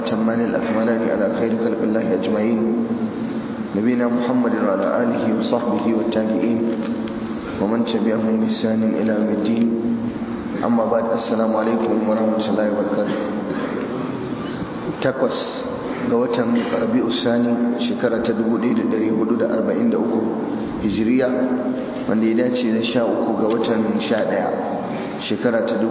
الأتمان الأكملان على خير خلق الله أجمعين نبينا محمد وعلى آله وصحبه والتابعين ومن تبعهم بإحسان إلى يوم الدين أما بعد السلام عليكم ورحمة الله وبركاته تقوس ga watan rabi'u sani shekara ta 1443 hijiriya wanda ya dace da 13 ga watan 11 shekara ta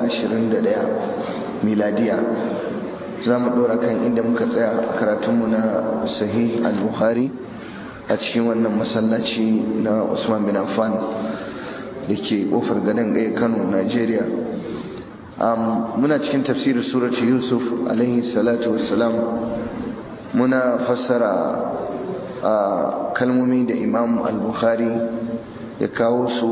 2021 miladiya za mu ɗora kan inda muka tsaya a karatunmu na sahih al-bukhari a cikin wannan masallaci na usman bin affan da ke ƙofar gadon gaya kano nigeria muna cikin tafsirin surati yusuf alaihi salatu wassalam muna fassara a kalmomi da imam al-bukhari ya kawo su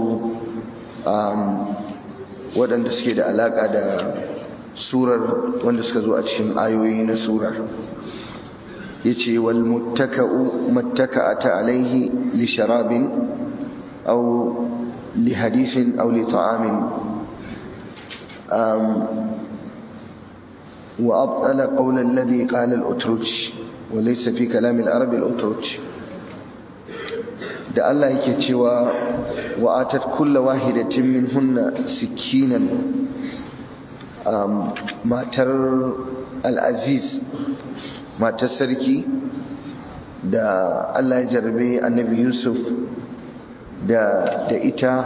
waɗanda suke da alaƙa da surar wanda suka zo a cikin ayoyi na surar ya ce wal muttaka'u mattaka'ata alaihi li sharabin au li hadisin au li ta'amin وأبطل قول الذي قال الأترج وليس في كلام العرب الأترج da Allah yake cewa wa atat kulla wahidatin minhunna sikinan matar al-aziz matar sarki da Allah ya jarbe annabi Yusuf da da ita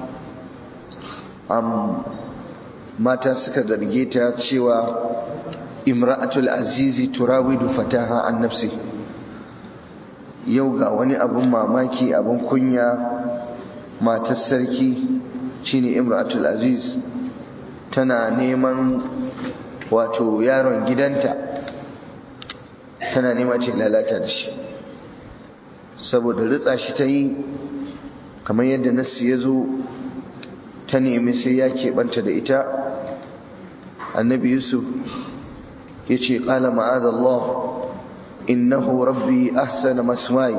mata suka zarge ta cewa imra'atul azizi turawidu fataha an nafsi yau ga wani abun mamaki abun kunya matar sarki shine imra'atul aziz tana neman wato yaron gidanta tana nema ce lalata da shi saboda ritsa shi ta yi kamar yadda nassi ya zo ta nemi sai ya keɓanta da ita annabi yusuf ya ce ƙala ma'adallah innahu rabbi ahsana maswai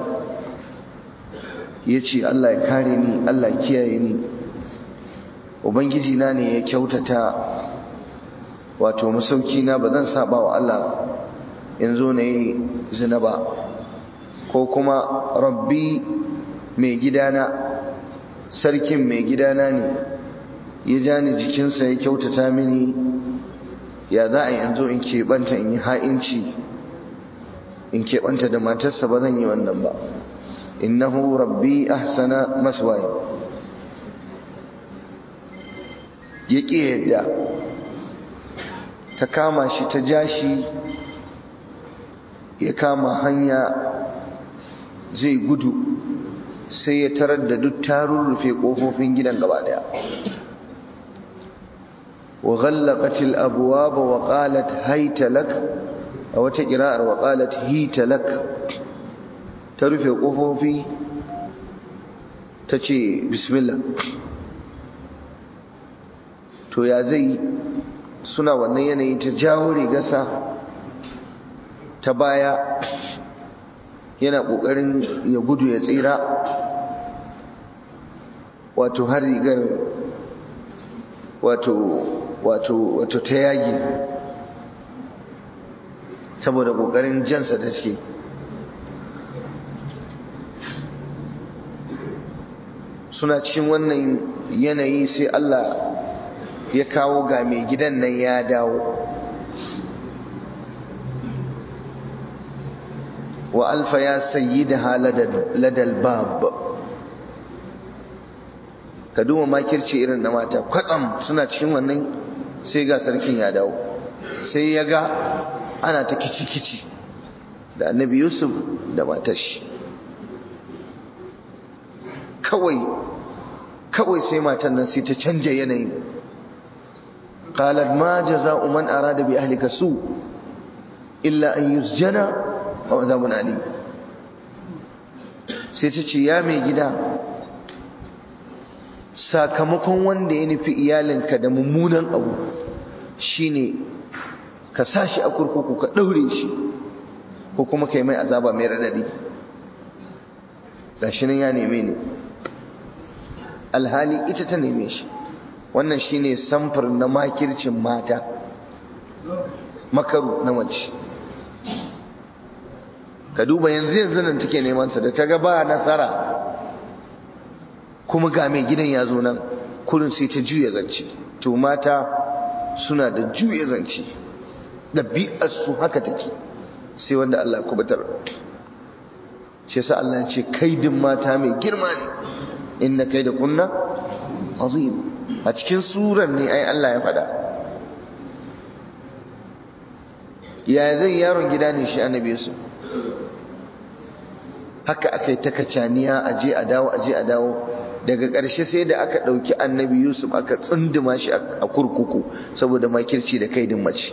ya ce allah ya kare ni allah kiyaye ni ubangiji na ne ya kyautata wato masauki na ba zan saba wa allah in zo na yi zina ba ko kuma rabbi mai gidana sarkin mai gidana ne ya ja ni jikinsa ya kyautata mini ya za a yanzu in keɓanta in yi ha'inci in keɓanta da matarsa ba zan yi wannan ba innahu rabbi ahsana maswaya ya ƙi yadda ta kama shi ta ja shi ya kama hanya zai gudu sai ya tarar da duk tarun rufe ƙofofin gidan gaba daya وغلقت الأبواب وقالت هيت لك أو تقراء وقالت هيت لك ترفع قفوفي تشي بسم الله to ya zai suna wannan yanayi ta jawo rigarsa ta baya yana ƙoƙarin ya gudu ya tsira wato har rigar wato wato wato ta yagi saboda kokarin jansa da take suna cikin wannan yanayi sai Allah ya kawo ga mai gidan nan ya dawo wa alfa ya sayyidaha ladal bab ka duba makirci irin na mata kwatsam suna cikin wannan sai ga sarkin ya dawo sai ya ga ana ta kici-kici da annabi yusuf da matashi kawai kawai sai matan nan sai ta canja yanayi qalat ma jaza'u man arada bi ahlika su illa an yusjana aw azabun alim sai ta ce ya mai gida sakamakon wanda ya nufi iyalinka da mummunan abu shine ka sa shi a kurkuku ka ɗaure shi ko kuma ka yi mai azaba mai raɗaɗi gashi nan ya neme ni alhali ita ta neme shi wannan shine samfur na makircin mata makaru na mace ka duba yanzu yanzu nan take neman sa da ta ga ba nasara kuma ga mai gidan ya zo nan kurin sai ta juya zance to mata suna da juya zance ɗabi'ar su haka take sai wanda Allah kubutar shi yasa Allah ya ce kaidin mata mai girma ne inna kaida kunna azim a cikin surar ne ai Allah ya faɗa ya zai yaron gida ne shi annabi su haka aka yi ta kacaniya aje a dawo aje a dawo daga ƙarshe sai da aka ɗauki annabi yusuf aka tsunduma shi a kurkuku saboda makirci da kaidin mace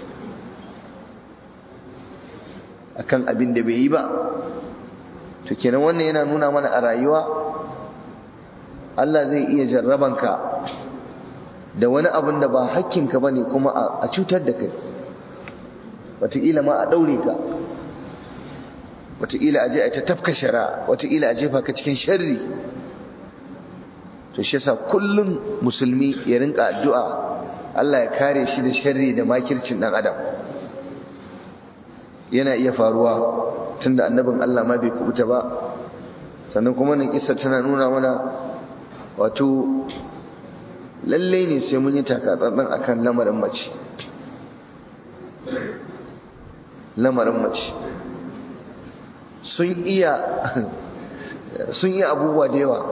akan abin da bai yi ba to kenan wannan yana nuna mana a rayuwa Allah zai iya jarrabanka da wani abin da ba hakkinka ba ne kuma a cutar da kai wataƙila ma a ɗaure ka wataƙila a je a ta tafka shara wataƙila a jefa ka cikin sharri to shi yasa kullum musulmi ya rinka addu'a Allah ya kare shi da sharri da makircin ɗan adam yana iya faruwa tunda annabin Allah ma bai kubuta ba sannan kuma nan kissa tana nuna mana wato lalle ne sai mun yi takatsantsan akan lamarin mace lamarin mace sun iya sun iya abubuwa da yawa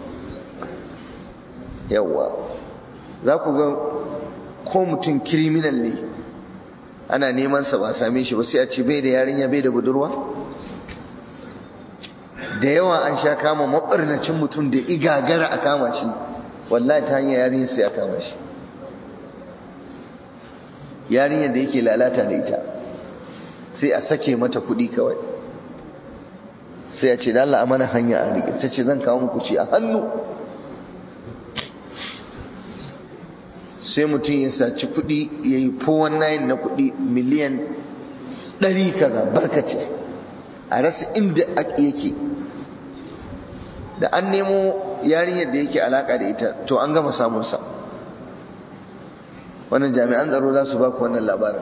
yawa za ku ga ko mutum kiriminal ne ana neman sa ba same shi ba sai a ce bai da yarinya bai da budurwa da yawa an sha kama mabarnacin mutum da igagara a kama shi wallahi ta hanyar yarinya sai a kama shi yarinyar da yake lalata da ita sai a sake mata kuɗi kawai sai a ce da Allah amana hanya a riƙe ta ce zan kawo muku ci a hannu sai mutum ya saci kuɗi ya yi nayin na kuɗi miliyan ɗari kaza barkace a rasa inda yake da an nemo yarinyar da yake alaka da ita to an gama samunsa wannan jami'an tsaro za su ba ku wannan labarin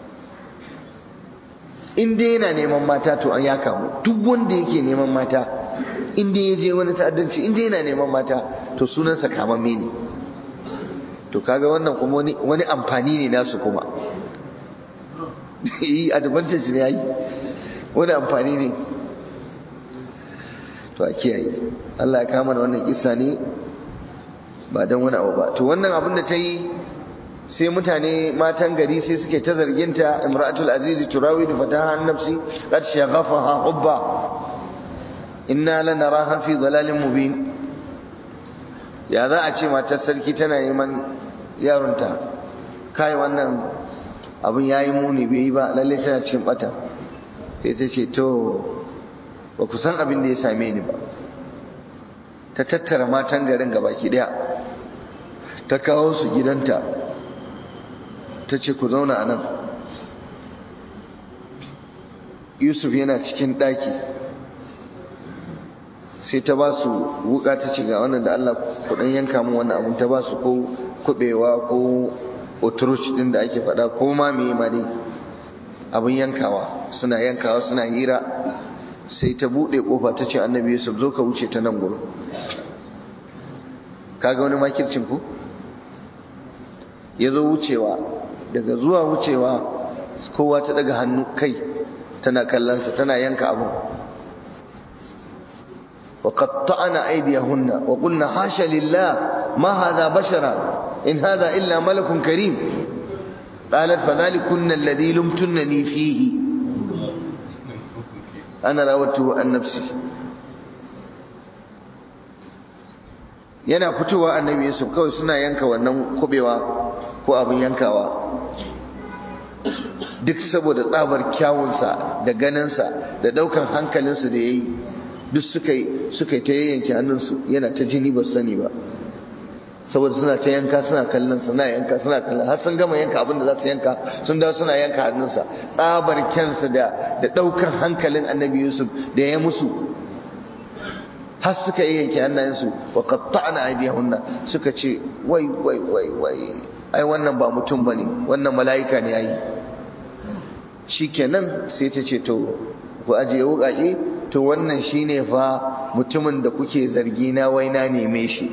in dai yana neman mata to an ya kamu duk wanda yake neman mata in dai ya je wani ta'addanci in dai yana neman mata to sunansa kamamme ne to kaga wannan kuma wani amfani ne nasu kuma yi advantage ne yayi wani amfani ne to a kiyaye Allah ya kama wannan kissa ne ba don wani abu ba to wannan abin da ta yi sai mutane matan gari sai suke ta zarginta imra'atul aziz turawidu fataha an nafsi qad shaghafaha hubba inna lanaraha fi dhalalin mubin ya za a ce matar sarki tana neman yaronta kai wannan abin yayi muni bai yi ba lalle tana cikin bata sai ta ce to ba ku san abin da ya same ni ba ta tattara matan garin gabaki daya ta kawo su gidanta ta ce ku zauna a nan yusuf yana cikin ɗaki sai ta ba su wuka ta ce ga wannan da allah kudin yanka mu wannan abin ta ba su ko kubewa ko oturush din da ake faɗa ko ma me ma dai abin yankawa suna yankawa suna hira sai ta buɗe ƙofa ta ce annabi yusuf zo ka wuce ta nan gurin kaga wani makircin ku ya zo wucewa daga zuwa wucewa kowa ta daga hannu kai tana kallonsa tana yanka abin wa qatta'na aydiyahunna wa qulna hasha lillah ma hadha bashara in hadha illa malakun karim qalat fadhalikunna alladhi lumtunni fihi ana rawatu an nafsi yana fitowa annabi yusuf kawai suna yanka wannan kubewa ko abin yankawa duk saboda tsabar kyawunsa da ganinsa da daukan hankalinsu da ya yi duk suka yi suka ta yayyanke hannunsu yana ta jini ba sani ba saboda suna ta yanka suna kallon suna yanka suna kallon har sun gama yanka abin da za su yanka sun dawo suna yanka hannunsa tsabar kyansa da da daukan hankalin annabi yusuf da ya musu har suka yi yanke hannayensu wa qatta'na aydiyahunna suka ce wai wai wai wai ai wannan ba mutum bane wannan mala'ika ne yayi shikenan sai ta ce to ku ajiye wuƙaƙe to wannan shine fa mutumin da kuke zargi na wai na neme shi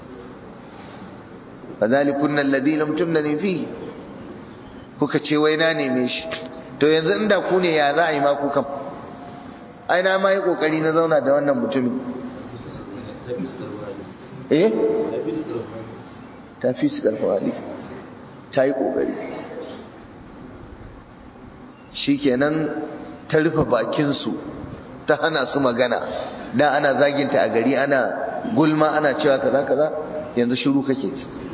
fadhalikunna alladhi lam tumnani fi kuka ce wai na neme shi to yanzu inda ku ne ya za a yi ma ku kam ai na ma yi kokari na zauna da wannan mutumin eh ta fi su karfa hali ta yi kokari shikenan ta rufe bakinsu ta hana su magana da ana zaginta a gari ana gulma ana cewa kaza kaza yanzu shiru kake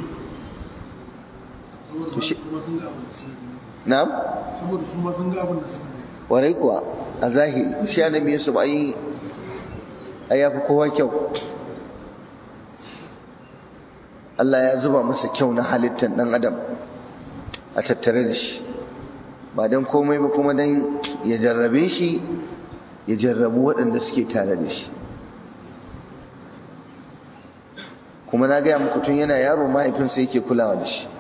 na'am saboda su ma sun ga abin da suka warai kuwa a zahiri shi annabi Yusuf ai ai yafi kowa kyau Allah ya zuba masa kyau na halittar dan adam a tattare da shi ba dan komai ba kuma dan ya jarrabe shi ya jarrabu waɗanda suke tare da shi kuma na gaya muku tun yana yaro mahaifinsa yake kulawa da shi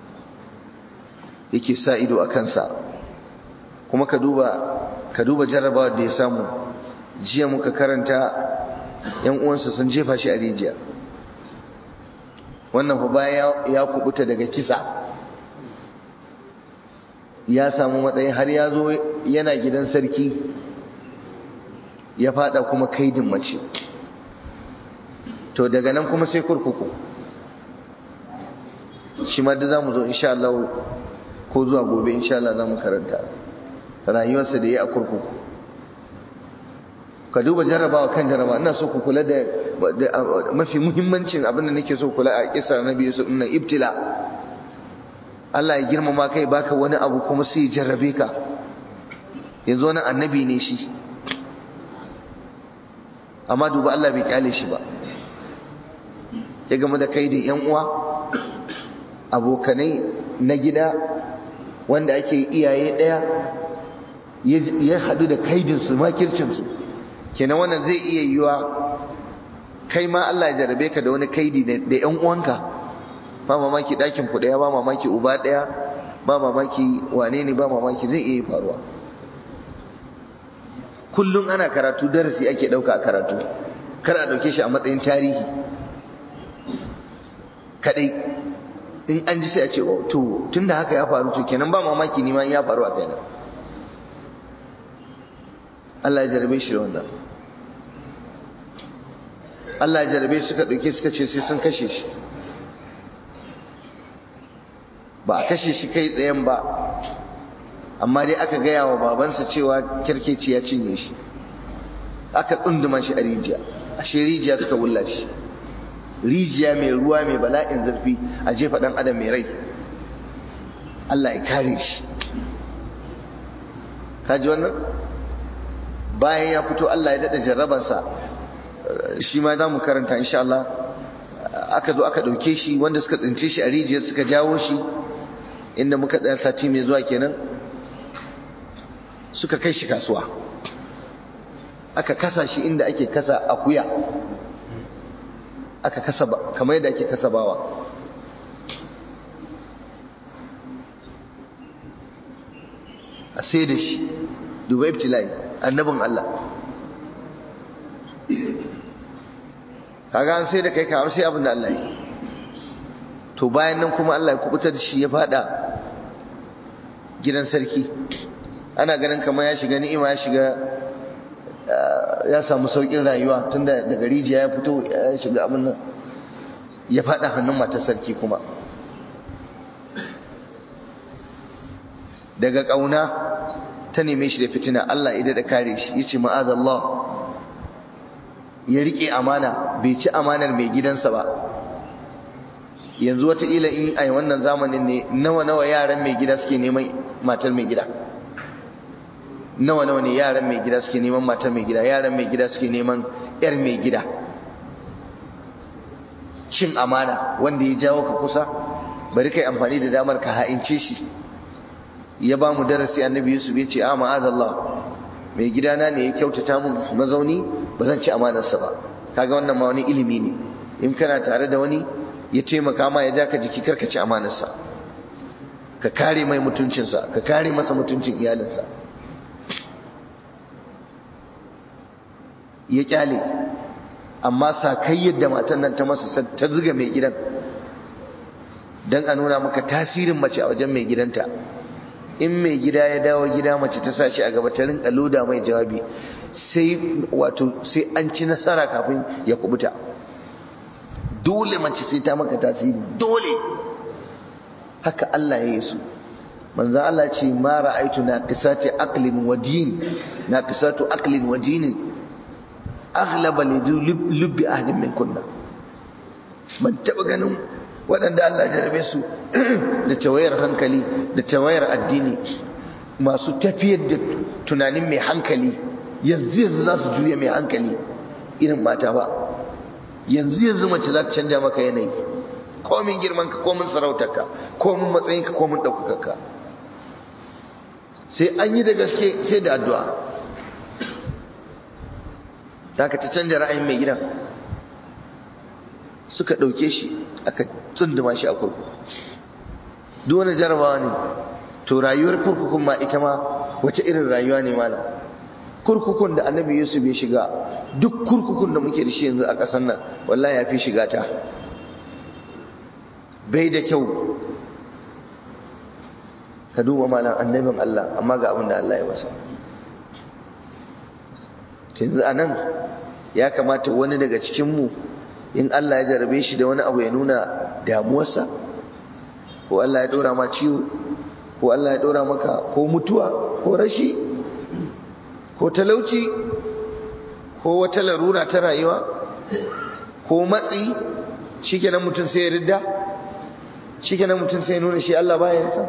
yake sa ido a kansa kuma ka duba ka duba jarrabawa da ya samu jiya muka karanta yan uwansa sun jefa shi a rijiya wannan fa bayan ya kubuta daga kisa ya samu matsayi har ya zo yana gidan sarki ya fada kuma kaidin mace to daga nan kuma sai kurkuku shi ma da za mu zo insha Allah ko zuwa gobe insha Allah za mu karanta rayuwarsa da ya a kurkuku ka duba jarabawa kan jarabawa ina so ku kula da mafi muhimmancin abin da nake so kula a kisa na biyu su nan ibtila Allah ya girmama kai baka wani abu kuma sai ya jarrabe ka yanzu wani annabi ne shi amma duba Allah bai kyale shi ba ya game da kaidin yan uwa abokanai na gida wanda ake iyaye ɗaya ya haɗu da kaidinsu makircinsu kenan wannan zai iya yiwa kai ma Allah ya jarabe ka da wani kaidi da ‘yan uwanka ba mamaki ɗakin ku ɗaya ba mamaki uba ɗaya ba mamaki wane ne ba mamaki zai iya faruwa kullum ana karatu darasi ake ɗauka a karatu kar a ɗauke shi a matsayin tarihi kaɗai in an ji sai a ce to tun da haka ya faru to kenan ba mamaki ni ma ya faru a kaina Allah ya jarabe shi da wannan Allah ya jarabe suka ɗauke suka ce sai sun kashe shi ba a kashe shi kai tsayen ba amma dai aka gaya wa babansa cewa kirkeci ya cinye shi aka tsunduma shi a rijiya ashe rijiya suka wulla shi rijiya mai ruwa mai bala'in zurfi a jefa ɗan adam mai rai Allah ya kare shi kaji wannan bayan ya fito Allah ya daɗa jarrabarsa shi ma za mu karanta insha Allah aka zo aka ɗauke shi wanda suka tsince shi a rijiyar suka jawo shi inda muka tsaya sati mai zuwa kenan suka kai shi kasuwa aka kasa shi inda ake kasa akuya aka kasa kamar yadda ake kasa bawa a sai da shi duba ibtilai annabin Allah kaga an sai da kai ka sai abin da Allah yi to bayan nan kuma Allah ya kubutar da shi ya fada gidan sarki ana ganin kamar ya shiga ni'ima ya shiga ya samu saukin rayuwa tunda daga rijiya ya fito ya shiga abin nan ya fada hannun matar sarki kuma daga kauna ta neme shi da fitina Allah ya da kare shi yace ma'azallah ya rike amana bai ci amanar mai gidansa ba yanzu wataƙila in a wannan zamanin ne nawa nawa yaran mai gida suke neman matar mai gida nawa nawa ne yaran mai gida suke neman matar mai gida yaran mai gida suke neman yar mai gida cin amana wanda ya jawo ka kusa bari kai amfani da damar ka ha'ince shi ya ba mu darasi annabi yusuf ya ce a ma'azallah mai gidana ne ya kyautata mun mazauni ba zan ci amanarsa ba kaga wannan ma wani ilimi ne in kana tare da wani ya taimaka ma ya ja ka jiki karka ci amanarsa ka kare mai mutuncinsa ka kare masa mutuncin iyalinsa ya kyale amma sakayyar da matan nan ta masa ta zuga mai gidan don a nuna maka tasirin mace a wajen mai gidanta in mai gida ya dawo gida mace ta sa shi a gaba ta rinka loda mai jawabi sai wato sai an ci nasara kafin ya kubuta dole mace sai ta maka tasiri dole haka Allah ya yi su manzan Allah ce ma ra'aitu na qisati aqlin wa din na qisatu aqlin wa dinin aghlaba li lubbi ahdin min kunna ban taba ganin waɗanda Allah ya jarabe su da tawayar hankali da tawayar addini masu tafiyar da tunanin mai hankali yanzu yanzu za su juya mai hankali irin mata ba yanzu yanzu mace za ta canja maka yanayi komin girman ka komin sarautarka komin matsayin ka komin ɗaukakarka sai an yi da gaske sai da addu'a da ka ta canja ra'ayin mai gidan suka ɗauke shi aka tsunduma shi a kurkuku duk wani jarabawa ne to rayuwar kurkukun ma ita ma wace irin rayuwa ne malam kurkukun da annabi yusuf ya shiga duk kurkukun da muke da shi yanzu a ƙasar nan wallahi ya fi shiga ta bai da kyau ka duba malam annabin Allah amma ga abin da Allah ya masa yanzu a nan ya kamata wani daga cikinmu in Allah ya jarabe shi da wani abu ya nuna damuwarsa ko Allah ya ɗora ma ciwo ko Allah ya ɗora maka ko mutuwa ko rashi ko talauci ko wata larura ta rayuwa ko matsi shikenan mutum sai ya ridda shikenan mutum sai ya nuna shi Allah baya sa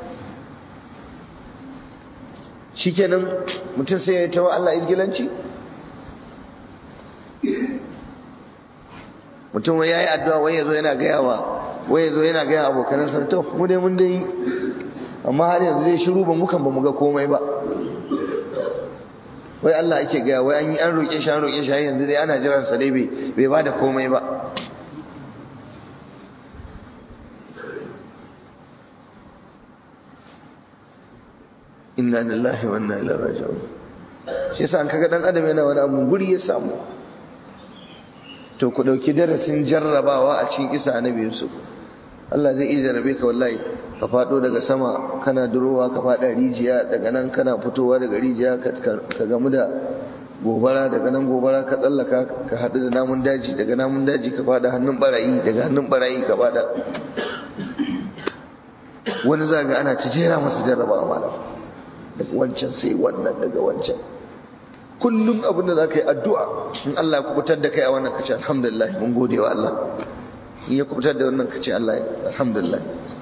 shikenan mutum sai ya tawa Allah izgilanci mutum ya yi addu'a wai yazo yana gaya wa wai yazo yana gaya abokanan sa to mu dai mun dai amma har yanzu dai shiru ba mukan ba mu ga komai ba wai Allah ake gaya wai an yi an roƙe shi an roƙe shi yanzu dai ana jiran sa dai bai bai bada komai ba inna lillahi wa inna ilaihi raji'un shi yasa an kaga dan adam yana wani abu guri ya samu to ku dauki darasin jarrabawa a cikin isa annabi Yusuf Allah zai iya jarrabe ka wallahi ka fado daga sama kana durowa ka fada rijiya daga nan kana fitowa daga rijiya ka gamu da gobara daga nan gobara ka tsallaka ka haɗu da namun daji daga namun daji ka fada hannun barayi daga hannun barayi ka fada wani za ga ana ta jera masa jarrabawa malam daga wancan sai wannan daga wancan kullum abin da za ka yi addu'a in Allah ya kubutar da kai a wannan kace alhamdulillah mun gode wa Allah in ya kubutar da wannan kace Allah alhamdulillah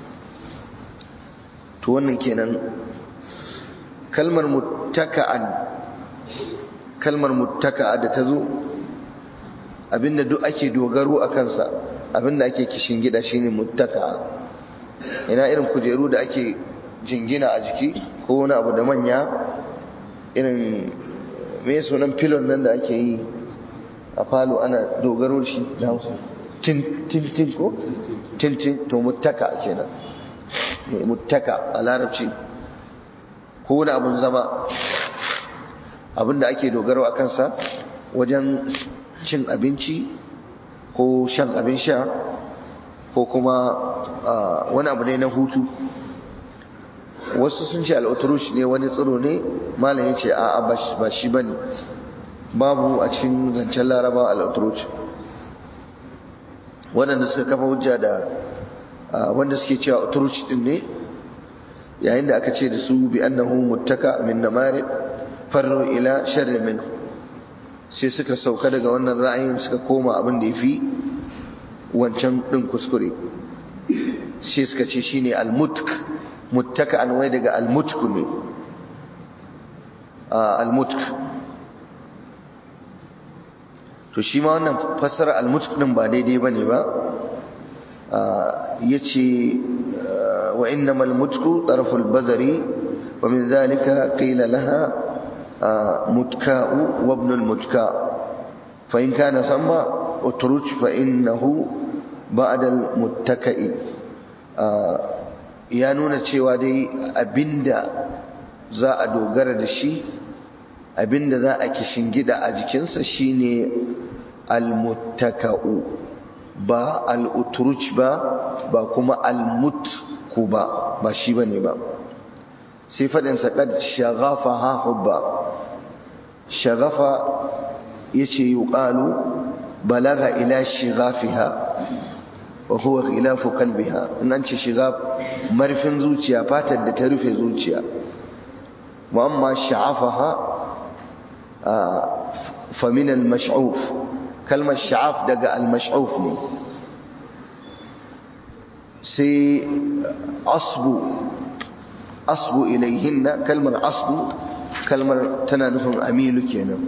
to wannan kenan kalmar muttaka'an kalmar muttaka'a da ta zo abinda duk ake dogaro a kansa abinda ake kishin gida shine muttaka'a ina irin kujeru da ake jingina a jiki ko wani abu da manya irin me sunan filon nan da ake yi a falo ana dogaro shi da hausa tin ko tin to muttaka kenan muttaka a larabci ko wani abun zama abin da ake dogaro a kansa wajen cin abinci ko shan abin sha ko kuma wani abu ne na hutu wasu sun ce al'uturush ne wani tsiro ne malam ya ce a ba shi ba ne babu a cikin zancen laraba al'uturush waɗanda suka kafa hujja da wanda suke cewa uturush din ne yayin da aka ce da su bi annahu muttaka min namari farru ila sharri min sai suka sauka daga wannan ra'ayin suka koma abin da yafi wancan din kuskure sai suka ce shine al-mutk muttaka an wai daga al-mutk ne al-mutk to shi ma wannan fassara al-mutk din ba daidai bane ba yace wa innamal mutku tarful badri wa min zalika qila laha mutka'u wa ibn al-mutka fa in kana samma utruj fa innahu ba'da al-muttaka'i ya nuna cewa dai abinda za a dogara da shi abinda za a kishingida a jikinsa shine almuttaka'u ba al'utruj ba ba kuma almutku ba ba shi bane ba sai faɗinsa kad shagafa ha hubba shagafa yace yuqalu balaga ila shigafiha wa huwa khilafu qalbiha in an ce shigaf marfin zuciya fatar da ta rufe zuciya wa amma sha'afaha fa min al-mash'uf kalmar sha'af daga al-mash'uf ne sai asbu asbu ilayhinna kalmar asbu kalmar tana nufin amilu kenan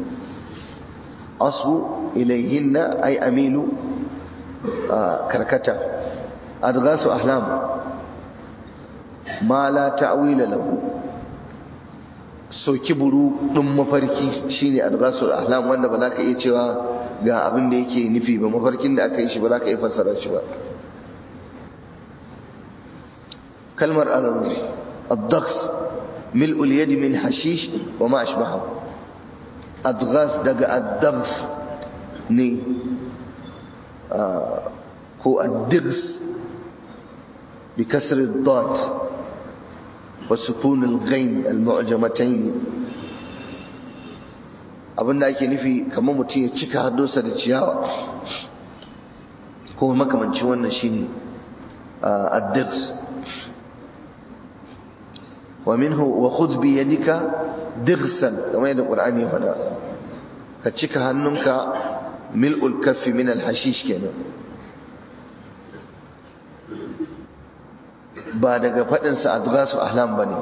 asbu ilayhinna ay amilu karkata adghasu ahlam ma la ta'wila lahu soki buru din mafarki shine adghasu ahlam wanda ba za ka iya cewa ga abin da yake nufi ba mafarkin da aka yi shi ba za ka iya fassara shi ba kalmar الضغس ملء اليد من حشيش وما أشبهه أضغاث دقى الضغس ني آه هو الدغس بكسر الضاد وسكون الغين المعجمتين abin da ake nufi kamar mutum ya cika haddonsa da ciyawa ko makamancin wannan shine addirs wa minhu wa khudh bi yadika dirsan kamar yadda qur'ani ya faɗa ka cika hannunka mil'ul kaffi min al-hashish kenan ba daga faɗin sa adghasu ahlam bane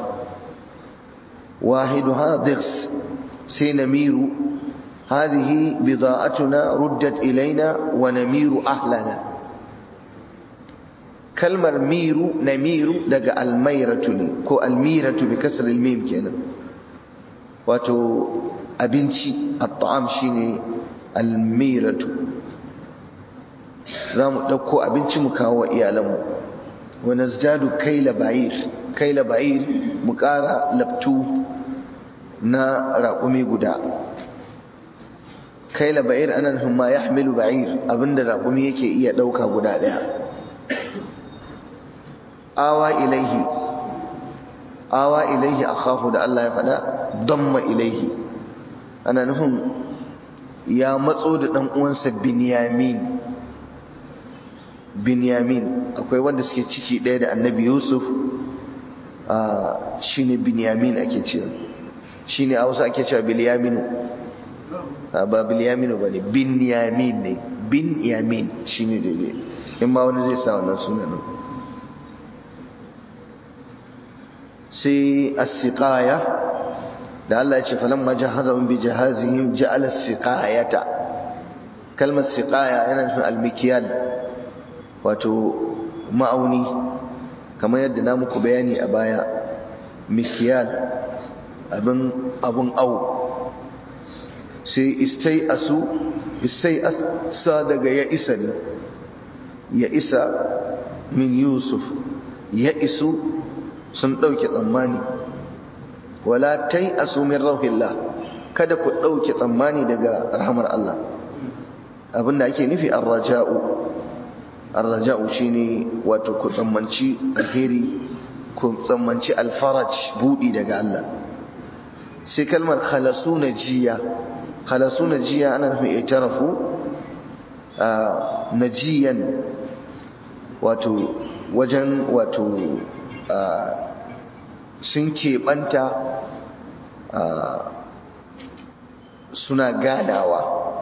wahiduha dirs sai namiru هذه بضاعتنا ردت إلينا ونمير أهلنا kalmar miru na miru daga almairatu ne ko almiratu bi kasar mim kenan wato abinci at-ta'am shine almiratu za mu ɗauko abinci mu kawo wa iyalanmu wa nazdadu kaila ba'ir kaila ba'ir mu ƙara labtu na raƙumi guda kaila ba'ir ana nufin ma yahmilu ba'ir abinda raƙumi yake iya ɗauka guda ɗaya awa ilaihi awa ilaihi akhahu da Allah ya faɗa damma ilaihi ana nufin ya matso da ɗan uwansa binyamin binyamin akwai wanda suke ciki ɗaya da annabi yusuf shine binyamin ake cewa shine a wasu ake cewa bilyaminu ba bilyaminu ba ne binyamin ne binyamin shine daidai in ma wani zai sa wannan sunanin sai as-siqaya da Allah ya ce falamma jahazahum bi jahazihim ja'ala as-siqayata kalmar siqaya yana nufin al-mikyal wato ma'auni kamar yadda na muku bayani a baya mikyal abin abun au sai istai asu istai asa daga ya isa ne ya isa min yusuf ya isu sun ɗauke tsammani wala tai asu min rauhillah kada ku ɗauke tsammani daga rahamar Allah abinda ake nufi arraja'u arraja'u shine wato ku tsammanci alheri ku tsammanci alfaraj budi daga Allah sai kalmar khalasu najiya khalasu najiya ana nufin itarafu najiyan wato wajen wato sun keɓanta suna ganawa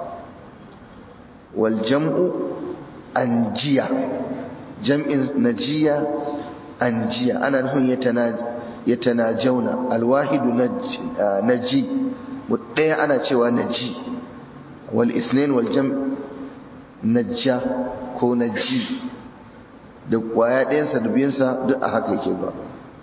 wal jam'u anjiya jam'in najiya anjiya ana nufin ya tana jauna alwahidu naji ɗaya ana cewa naji wal isnin wal jam najja ko naji da kwaya ɗayansa da biyansa duk a haka yake ba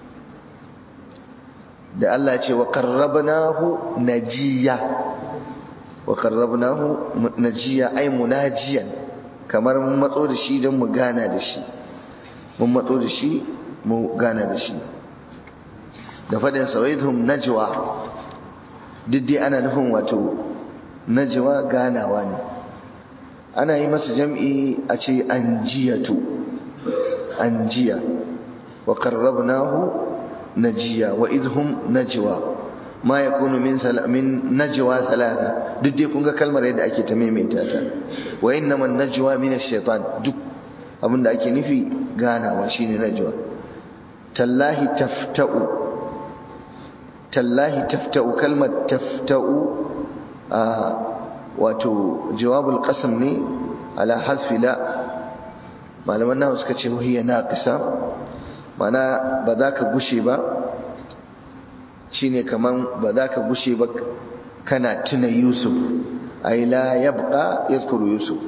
da Allah ce wa qarrabnahu najiya wa qarrabnahu najiya ay munajiyan kamar mun matso da shi don mu gana da shi mun matso da shi mu gana da shi da faɗin sawaidhum najwa duk dai ana nufin wato najwa ganawa ne ana yi masa jam'i a ce anjiyatu anjiya wa qarrabnahu najiya wa idhum najwa ma yakunu min min najwa thalatha duk dai kun ga kalmar yadda ake ta maimaita ta wa innaman najwa min ash-shaytan duk abinda ake nufi ganawa shine najwa tallahi tafta'u tallahi tafta'u kalmar tafta'u a wato jawabul qasam ne ala hasfi la malaman nawa suka ce wahiya naqisa mana ba za ka gushe ba shine kaman ba za ka gushe ba kana tuna yusuf ay la yabqa yazkuru yusuf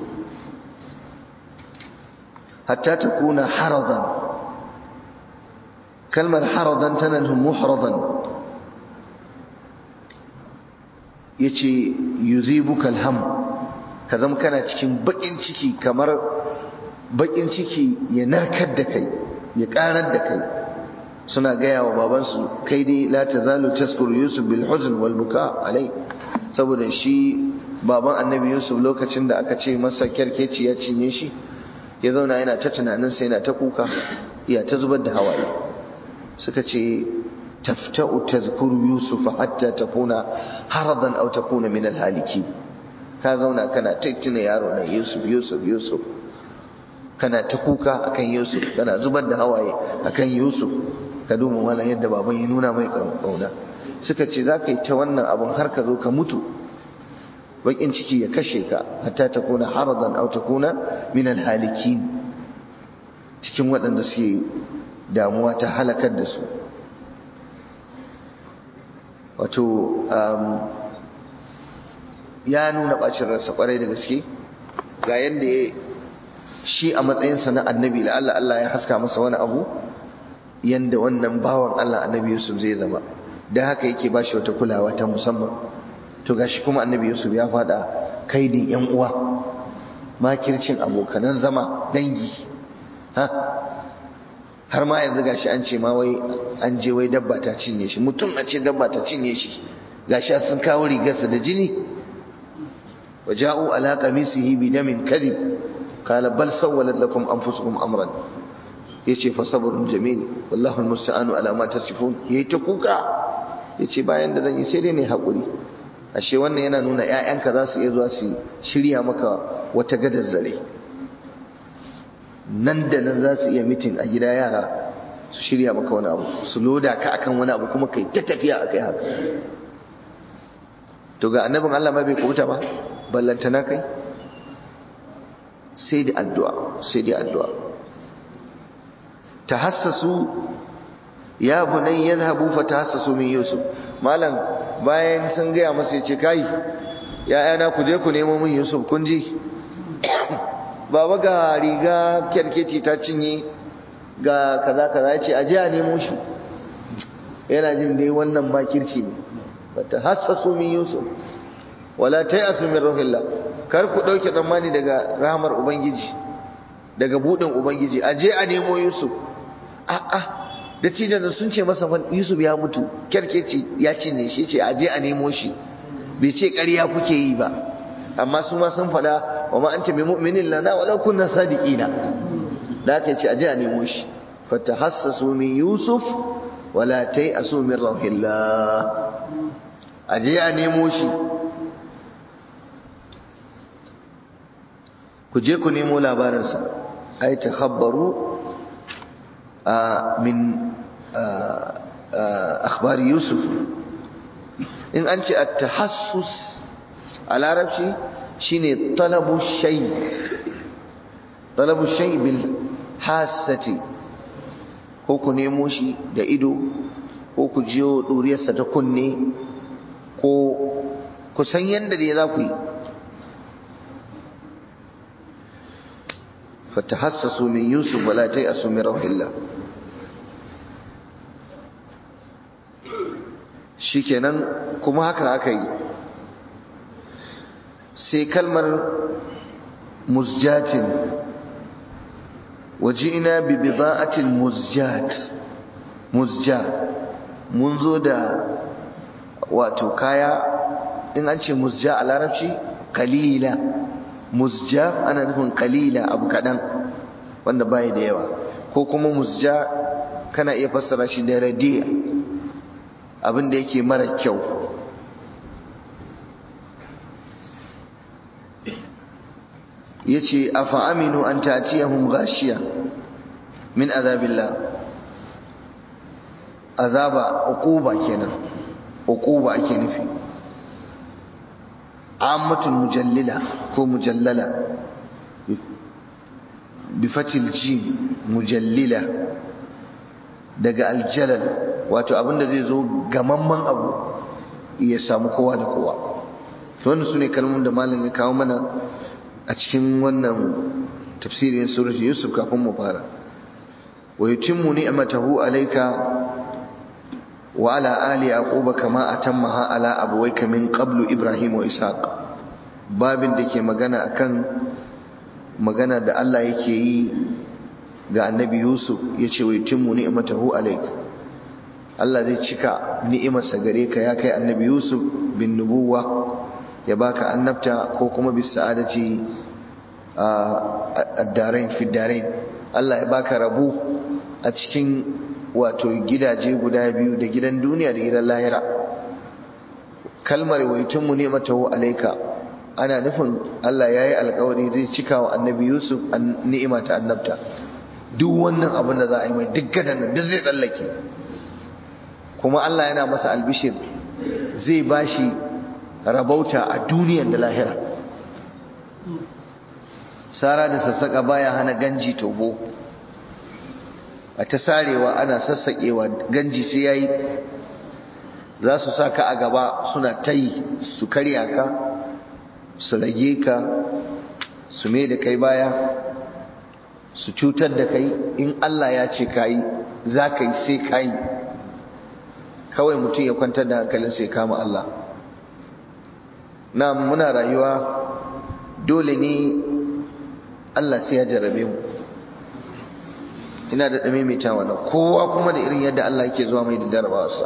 hatta takuna haradan kalmar haradan tana nufin muhradan yace yuzibuka alham ka zama kana cikin bakin ciki kamar bakin ciki ya narkar da kai ya karar da kai suna gaya wa babansu kai dai la tazalu taskuru yusuf bil huzn wal buka alai saboda shi baban annabi yusuf lokacin da aka ce masa kyarkeci ya cinye shi ya zauna yana ta tunanin sai yana ta kuka ya ta zubar da hawaye suka ce tafta'u tazkuru yusuf hatta takuna haradan aw takuna min al haliki ka zauna kana ta tuna yaro na yusuf yusuf yusuf kana ta kuka akan yusuf kana zubar da hawaye akan yusuf ka duba wala yadda baban ya nuna mai kauna suka ce za ka yi ta wannan abun har ka zo ka mutu bakin ciki ya kashe ka hatta ta kuna haradan au ta kuna min alhalikin cikin waɗanda suke damuwa ta halakar da su wato ya nuna ɓacin ransa ƙwarai da gaske ga yadda ya shi a matsayinsa na annabi la Allah Allah ya haska masa wani abu yanda wannan bawan Allah annabi Yusuf zai zama da haka yake ba shi wata kulawa ta musamman to gashi kuma annabi Yusuf ya fada kaidin yan uwa makircin abokanan zama dangi ha har ma yanzu gashi an ce ma wai an je wai dabba ta cinye shi mutum a ce dabba ta cinye shi gashi sun kawo rigarsa da jini waja'u ala qamisihi bi damin kadhib qala bal sawwalat lakum anfusukum amran yace fa sabrun jamil wallahu almusta'anu ala ma tasifun yayi ta kuka yace bayan da zan yi sai dai ne hakuri ashe wannan yana nuna ƴaƴanka za su iya zuwa su shirya maka wata gadar zare nan da nan za su iya mitin a gida yara su shirya maka wani abu su loda ka akan wani abu kuma kai ta tafiya akai haka to ga annabin Allah ma bai kubuta ba ballantana kai sai da addu'a sai da addu'a tahassasu ya bunay yadhhabu fatahassasu min yusuf malam bayan sun gaya masa yace kai ya yana ku je ku nemo min yusuf kun ji baba ga riga kyarkeci ta cinye ga kaza kaza yace aje a nemo shi yana jin dai wannan makirci ne fatahassasu min yusuf wala tayasu min ruhillah kar ku dauke tsammani daga rahmar ubangiji daga budin ubangiji aje a nemo yusuf a'a da tijan sun ce masa yusuf ya mutu kyarkeci ya cinye shi ce aje a nemo shi bai ce ƙarya kuke yi ba amma su ma sun faɗa wa ma anta bi mu'minin lana walau kunna sadiqina da aka ce aje a nemo shi fatahassasu min yusuf wala tayasu min rauhillah aje a nemo shi ku je ku nemo labarinsa ai takhabbaru min akhbari yusuf in an ce at-tahassus a larabci shine talabu shay talabu shay bil hasati ko ku nemo shi da ido ko ku jiyo duriyarsa ta kunne ko ku san yadda da za ku yi فتحسسوا من يوسف ولا تيأسوا من روح الله shikenan kuma haka aka yi sai kalmar musjatin waji'ina bi bida'atil muzjat muzja mun zo da wato kaya in an ce muzja a larabci kalila muzja ana nufin kalila abu kaɗan wanda baya da yawa ko kuma muzja kana iya fassara shi da radiya abin da yake mara kyau yace afa aminu an tatiyahum ghashiya min azabillah azaba uquba kenan uquba ake nufi ammatul mujallila ko mujallala bi fatil jim mujallila daga aljalal wato abinda zai zo gamamman abu ya samu kowa da kowa to wannan sune kalmomin da malam ya kawo mana a cikin wannan tafsirin surat yusuf kafin mu fara wa yutimmu ni'matahu alayka wa ala ali yaquba kama atammaha ala abawayka min qablu ibrahim wa ishaq babin da ke magana akan magana da Allah yake yi ga annabi yusuf yace wa yutimmu ni'matahu alayka Allah zai cika ni'imarsa gare ka ya kai annabi yusuf bin nubuwa ya baka annabta ko kuma bis sa'adati ad-darain fi darain Allah ya baka rabu a cikin wato gidaje guda biyu da gidan duniya da gidan lahira kalmar waitunmu ne matahu alaika ana nufin Allah yayi alƙawari zai cika wa annabi Yusuf ni'ima ta annabta duk wannan abin da za a yi mai duk gadan nan duk zai tsallake kuma Allah yana masa albishir zai bashi rabauta a duniyar da lahira sara da sassaka baya hana ganji tobo a ta sarewa ana sassaƙewa ganji sai yayi za su sa ka a gaba suna tayi su karya ka su rage ka su mai da kai baya su cutar da kai in Allah ya ce kayi za ka yi sai kayi kawai mutum ya kwantar da hankalin sai kama Allah na muna rayuwa dole ne Allah sai ya jarabe mu ina da ɗame mai ta wannan kowa kuma da irin yadda Allah yake zuwa mai da jarabawarsa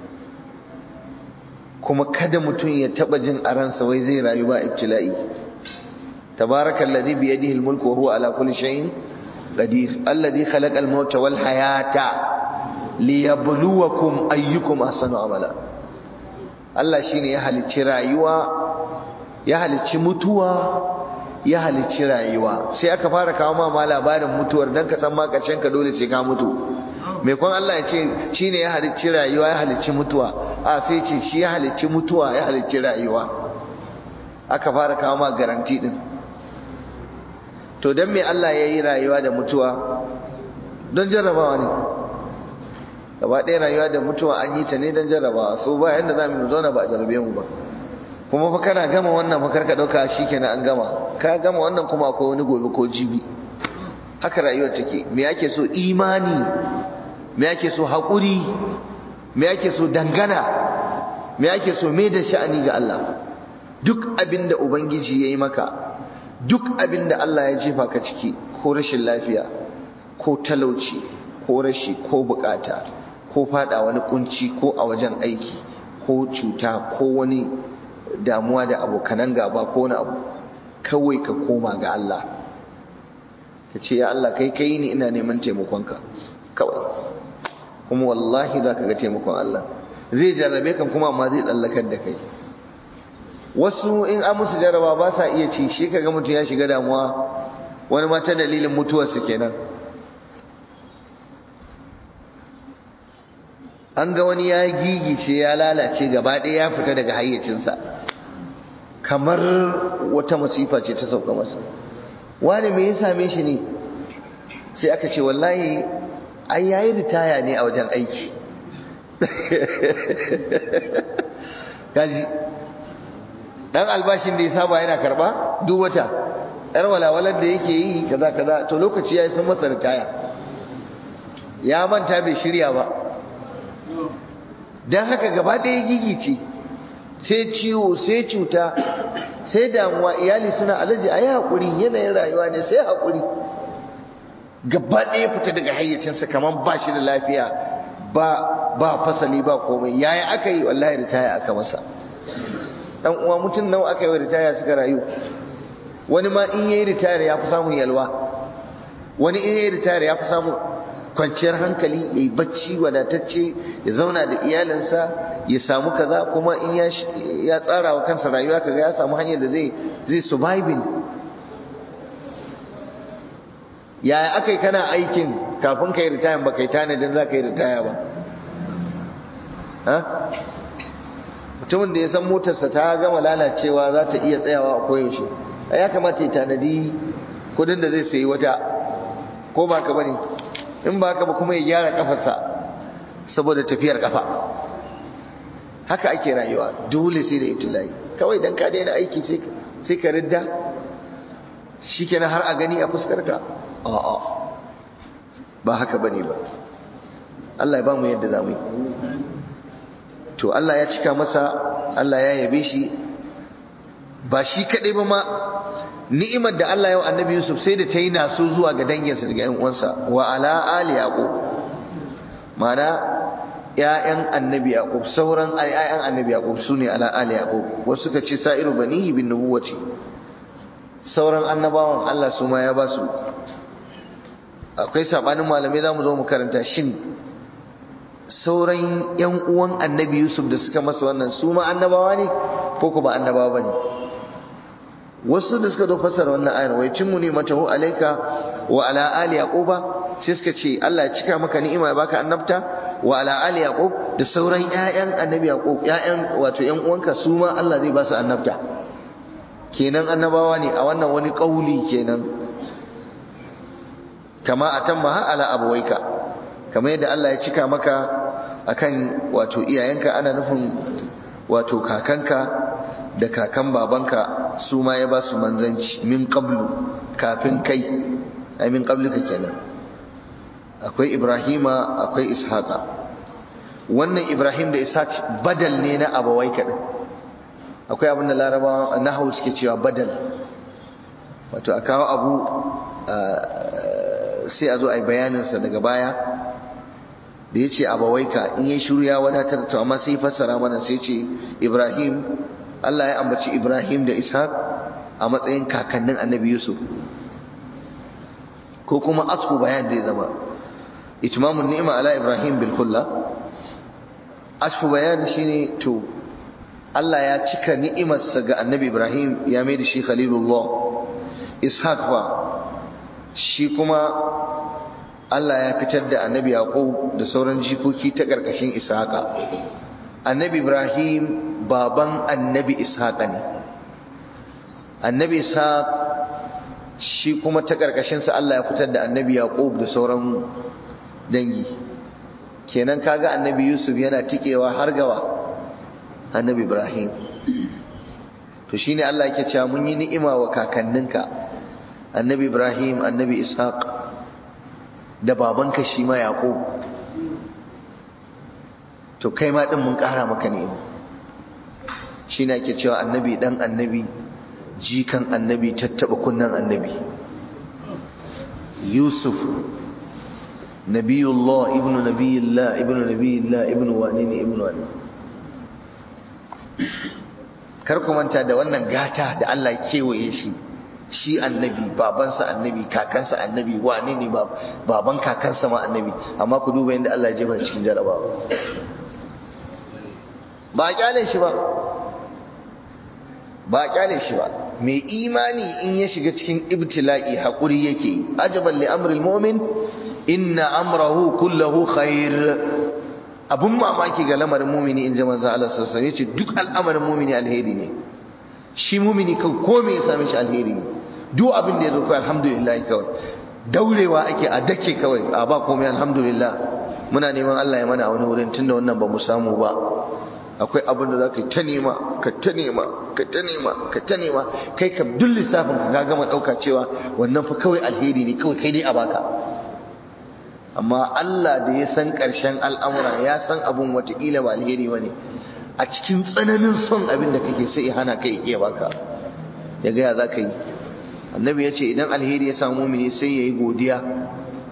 kuma kada mutum ya taɓa jin a ransa wai zai rayu ba ibtila'i tabarakal ladhi bi yadihi al-mulku wa huwa ala kulli shay'in qadir alladhi khalaqa al-mauta wal hayata liyabluwakum ayyukum ahsanu amala Allah shine ya halicci rayuwa ya halicci mutuwa ya halicci rayuwa sai aka fara kawo ma labarin mutuwar dan ka san ma karshen ka dole sai ka mutu mai kwan Allah ya ce shine ya halicci rayuwa ya halicci mutuwa a sai ce shi ya halicci mutuwa ya halicci rayuwa aka fara kawo ma garanti din to dan me Allah ya yi rayuwa da mutuwa don jarrabawa ne gaba ɗaya rayuwa da mutuwa an yi ta ne don jarrabawa so ba yanda za mu zauna ba a jarrabe mu ba kuma fa kana gama wannan fa karka dauka shikenan an gama ka gama wannan kuma akwai wani gobe ko jibi haka rayuwar take me yake so imani me yake so hakuri me yake so dangana me yake so me da sha'ani ga Allah duk abinda ubangiji yayi maka duk abinda Allah ya jefa ka ciki ko rashin lafiya ko talauci ko rashi ko bukata ko fada wani kunci ko a wajen aiki ko cuta ko wani damuwa da abokanan gaba ko wani abu kawai ka koma ga Allah ka ce ya Allah kai kai ni ina neman taimakonka kawai kuma wallahi za ka ga taimakon Allah zai jarrabe kan kuma amma zai tsallakar da kai wasu in an musu jarraba ba sa iya ci shi kaga mutum ya shiga damuwa wani mata dalilin mutuwarsa kenan an ga wani ya gigice ya lalace gaba ɗaya ya fita daga hayyacinsa kamar wata masifa ce ta sauka masa wani me ya same shi ne sai aka ce wallahi ai yayi ritaya ne a wajen aiki gaji dan albashin da ya saba yana karba duk wata yar walawalar da yake yi kaza kaza to lokaci yayi sun masa ritaya ya manta bai shirya ba dan haka gaba ɗaya gigice sai ciwo sai cuta sai damuwa iyali suna alaji a yi haƙuri yanayin rayuwa ne sai haƙuri gaba ɗaya fita daga hayyacinsa kamar ba shi da lafiya ba ba fasali ba komai yaya aka yi wallahi ritaya aka masa dan uwa mutum nawa aka yi ritaya suka rayu wani ma in yayi ritaya ya fi samun yalwa wani in yayi ritaya ya fi samun kwanciyar hankali ya yi bacci wadatacce ya zauna da iyalinsa ya samu kaza kuma in ya tsara wa kansa rayuwa kaga ya samu hanyar da zai zai surviving yaya aka yi kana aikin kafin ka yi ritaya ba kai tanadin za ka yi ritaya ba mutumin da ya san motarsa ta gama lalacewa za ta iya tsayawa a koyaushe ya kamata ya tanadi kudin da zai sayi wata ko ba ka bane in ba ka ba kuma ya gyara kafarsa saboda tafiyar kafa haka ake rayuwa dole sai da ibtilai kawai dan ka daina aiki sai ka ridda shikenan har a gani a fuskar ka a'a ba haka bane ba Allah ya ba mu yadda zamu yi to Allah ya cika masa Allah ya yabe shi ba shi kadai ba ma ni'imar da Allah ya wa annabi Yusuf sai da ta yi naso zuwa ga danginsa daga ƴan uwansa wa ala ali yaqub mana ƴaƴan annabi yaqub sauran ƴaƴan annabi yaqub sune ala ali yaqub wasu suka ce sa'iru banihi bin nubuwati sauran annabawan Allah su ma ya ba su akwai sabanin malamai zamu zo mu karanta shin sauran ƴan uwan annabi Yusuf da suka masa wannan su ma annabawa ne ko ko ba annabawa bane wasu da suka zo fassara wannan ayar wai cimmu ne matahu alayka wa ala ali yaquba sai suka ce Allah ya cika maka ni'ima ya baka annabta wa ala ali yaqub da sauran ƴaƴan annabi yaqub ƴaƴan wato ƴan uwanka su ma Allah zai ba su annabta kenan annabawa ne a wannan wani kauli kenan kama atamma ala abawaika kamar yadda Allah ya cika maka akan wato iyayenka ana nufin wato kakanka da kakan babanka su ma ya ba su manzanci min qablu kafin kai ai min qablika kenan akwai ibrahima akwai ishaqa wannan ibrahim da ishaq badal ne na abawai kaɗan akwai abin da larabawa nahawu suke cewa badal wato a kawo abu sai a zo a yi bayaninsa daga baya da ya ce abawaika in yi shiru ya wadatar to amma sai fassara mana sai ce ibrahim Allah ya ambaci ibrahim da ishaq a matsayin kakannin annabi yusuf ko kuma asku bayan da ya zama itmamun ni'ima ala ibrahim bil kulla asku bayan shine to Allah ya cika ni'imarsa ga annabi ibrahim ya mai da shi khalilullah ishaq fa shi kuma Allah ya fitar da annabi Yaqub da sauran jikoki ta ƙarƙashin Ishaqa annabi Ibrahim baban annabi Ishaqa ne annabi Ishaq shi kuma ta ƙarƙashin sa Allah ya fitar da annabi Yaqub da sauran dangi kenan kaga annabi Yusuf yana tikewa har gawa annabi Ibrahim to shine Allah yake cewa mun yi ni'ima wa kakanninka annabi Ibrahim annabi Ishaq da babanka shi ma Yaqub to kai ma din mun ƙara maka ne shine ake cewa annabi dan annabi jikan annabi tattaba kunnan annabi Yusuf nabiyullah ibnu nabiyillah ibnu nabiyillah ibnu wani ne ibnu wani kar ku manta da wannan gata da Allah kewaye shi shi annabi babansa annabi kakansa annabi wane ne baban kakansa ma annabi amma ku duba yadda Allah ya jefa cikin jarabawa ba a kyale shi ba ba a kyale shi ba mai imani in ya shiga cikin ibtila'i haƙuri yake yi ajaban li amril mu'min inna amrahu kullahu khair abun mamaki ga lamarin mumini in ji manzo Allah sallallahu alaihi wasallam duk al'amarin mumini alheri ne shi mumini kan ko me ya same shi alheri ne duk abin da ya zo kai alhamdulillah kawai daurewa ake a dake kawai a ba komai alhamdulillah muna neman Allah ya mana a wani wurin tunda wannan ba mu samu ba akwai abin da za ka ta nema ka ta nema ka ta nema ka ta nema kai kam duk lissafin ka gama ɗauka cewa wannan fa kawai alheri ne kawai kai dai a baka amma Allah da ya san ƙarshen al'amura ya san abin wataƙila ba alheri ba ne a cikin tsananin son abin da kake sai ya hana kai iya baka ya gaya za ka yi annabi ya ce idan alheri ya samu mini sai ya yi godiya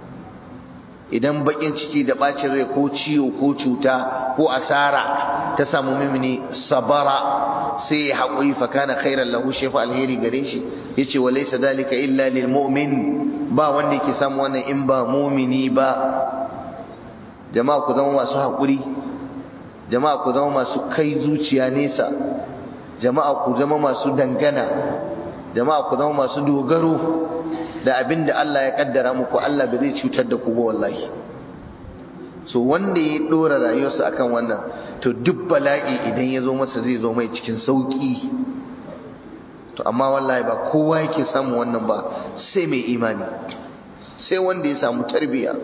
idan bakin ciki da bacin rai ko ciwo ko cuta ko asara ta samu mimini sabara sai ya haƙuri fa kana khairan lahu shefa alheri gare shi yace wa laysa dalika illa lil mu'min ba wanda yake samu wannan in ba mu'mini ba jama'a ku zama masu haƙuri jama'a ku zama masu kai zuciya nesa jama'a ku zama masu dangana jama'a ku zama masu dogaro da abin da Allah ya kaddara muku Allah bai zai cutar da ku ba wallahi so wanda ya dora rayuwarsa akan wannan to duk bala'i idan ya zo masa zai zo mai cikin sauki to amma wallahi ba kowa yake samu wannan ba sai mai imani sai wanda ya samu tarbiyya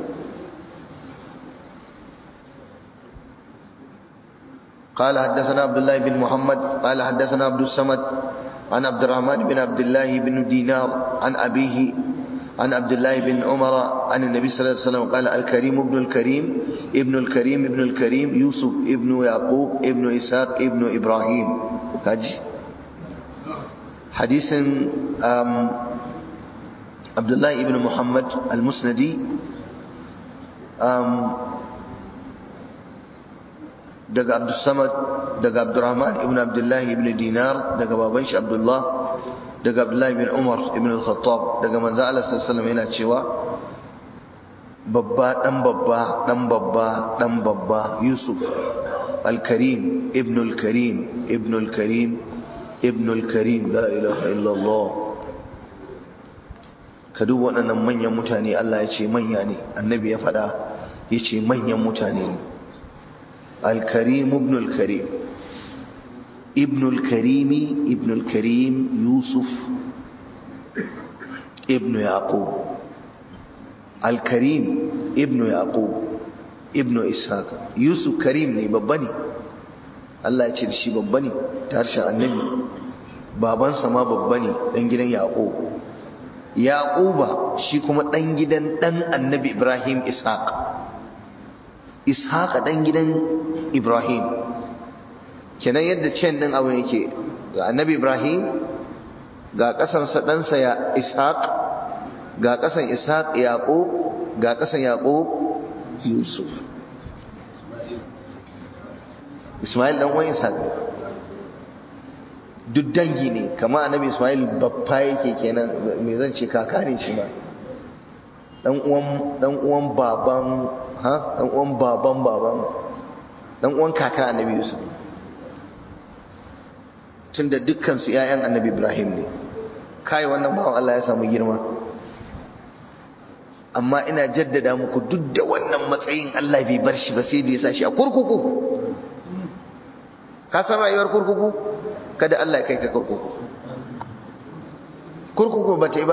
قال حدثنا عبد الله بن محمد قال حدثنا عبد الصمد عن عبد الرحمن بن عبد الله بن دينار عن أبيه عن عبد الله بن عمر عن النبي صلى الله عليه وسلم قال الكريم ابن الكريم ابن الكريم ابن الكريم يوسف ابن يعقوب ابن إسحاق ابن إبراهيم هاجي حديث عبد الله بن محمد المسندي daga Abdussamad daga Abdurrahman ibn Abdullah ibn Dinar daga baban shi Abdullah daga Abdullah ibn Umar ibn al-Khattab daga manzo Allah sallallahu alaihi wasallam yana cewa babba dan babba dan babba dan babba Yusuf al-Karim ibn al-Karim ibn al-Karim ibn al-Karim la ilaha illa Allah ka duba waɗannan manyan mutane Allah ya ce manya ne annabi ya faɗa ya ce manyan mutane ne الكريم ابن الكريم ابن الكريم ابن الكريم يوسف ابن يعقوب الكريم ابن يعقوب ابن إسحاق يوسف كريم ne babba ne Allah ya ce da shi babba ne ta harshen annabi babansa ma babba ne dan gidan Yaqub Yaquba shi kuma dan gidan dan annabi Ibrahim Ishaq Ishaq dan gidan Ibrahim kenan yadda cen din abu yake ga annabi Ibrahim ga ƙasarsa ɗansa ya Ishaq ga ƙasan Ishaq Yaqub ga ƙasan Yaqub Yusuf Ismail dan uwan Ishaq duk dangi ne kamar annabi Ismail babba yake kenan me zan ce kaka ne shi ma dan uwan dan uwan baban ha dan uwan baban baban dan uwan kaka annabi Yusuf tunda dukkan su ƴaƴan annabi Ibrahim ne kai wannan bawan Allah ya samu girma amma ina jaddada muku duk da wannan matsayin Allah bai bar shi ba sai da ya sa shi a kurkuku ka san rayuwar kurkuku kada Allah ya kai ka kurkuku kurkuku ba ta yi ba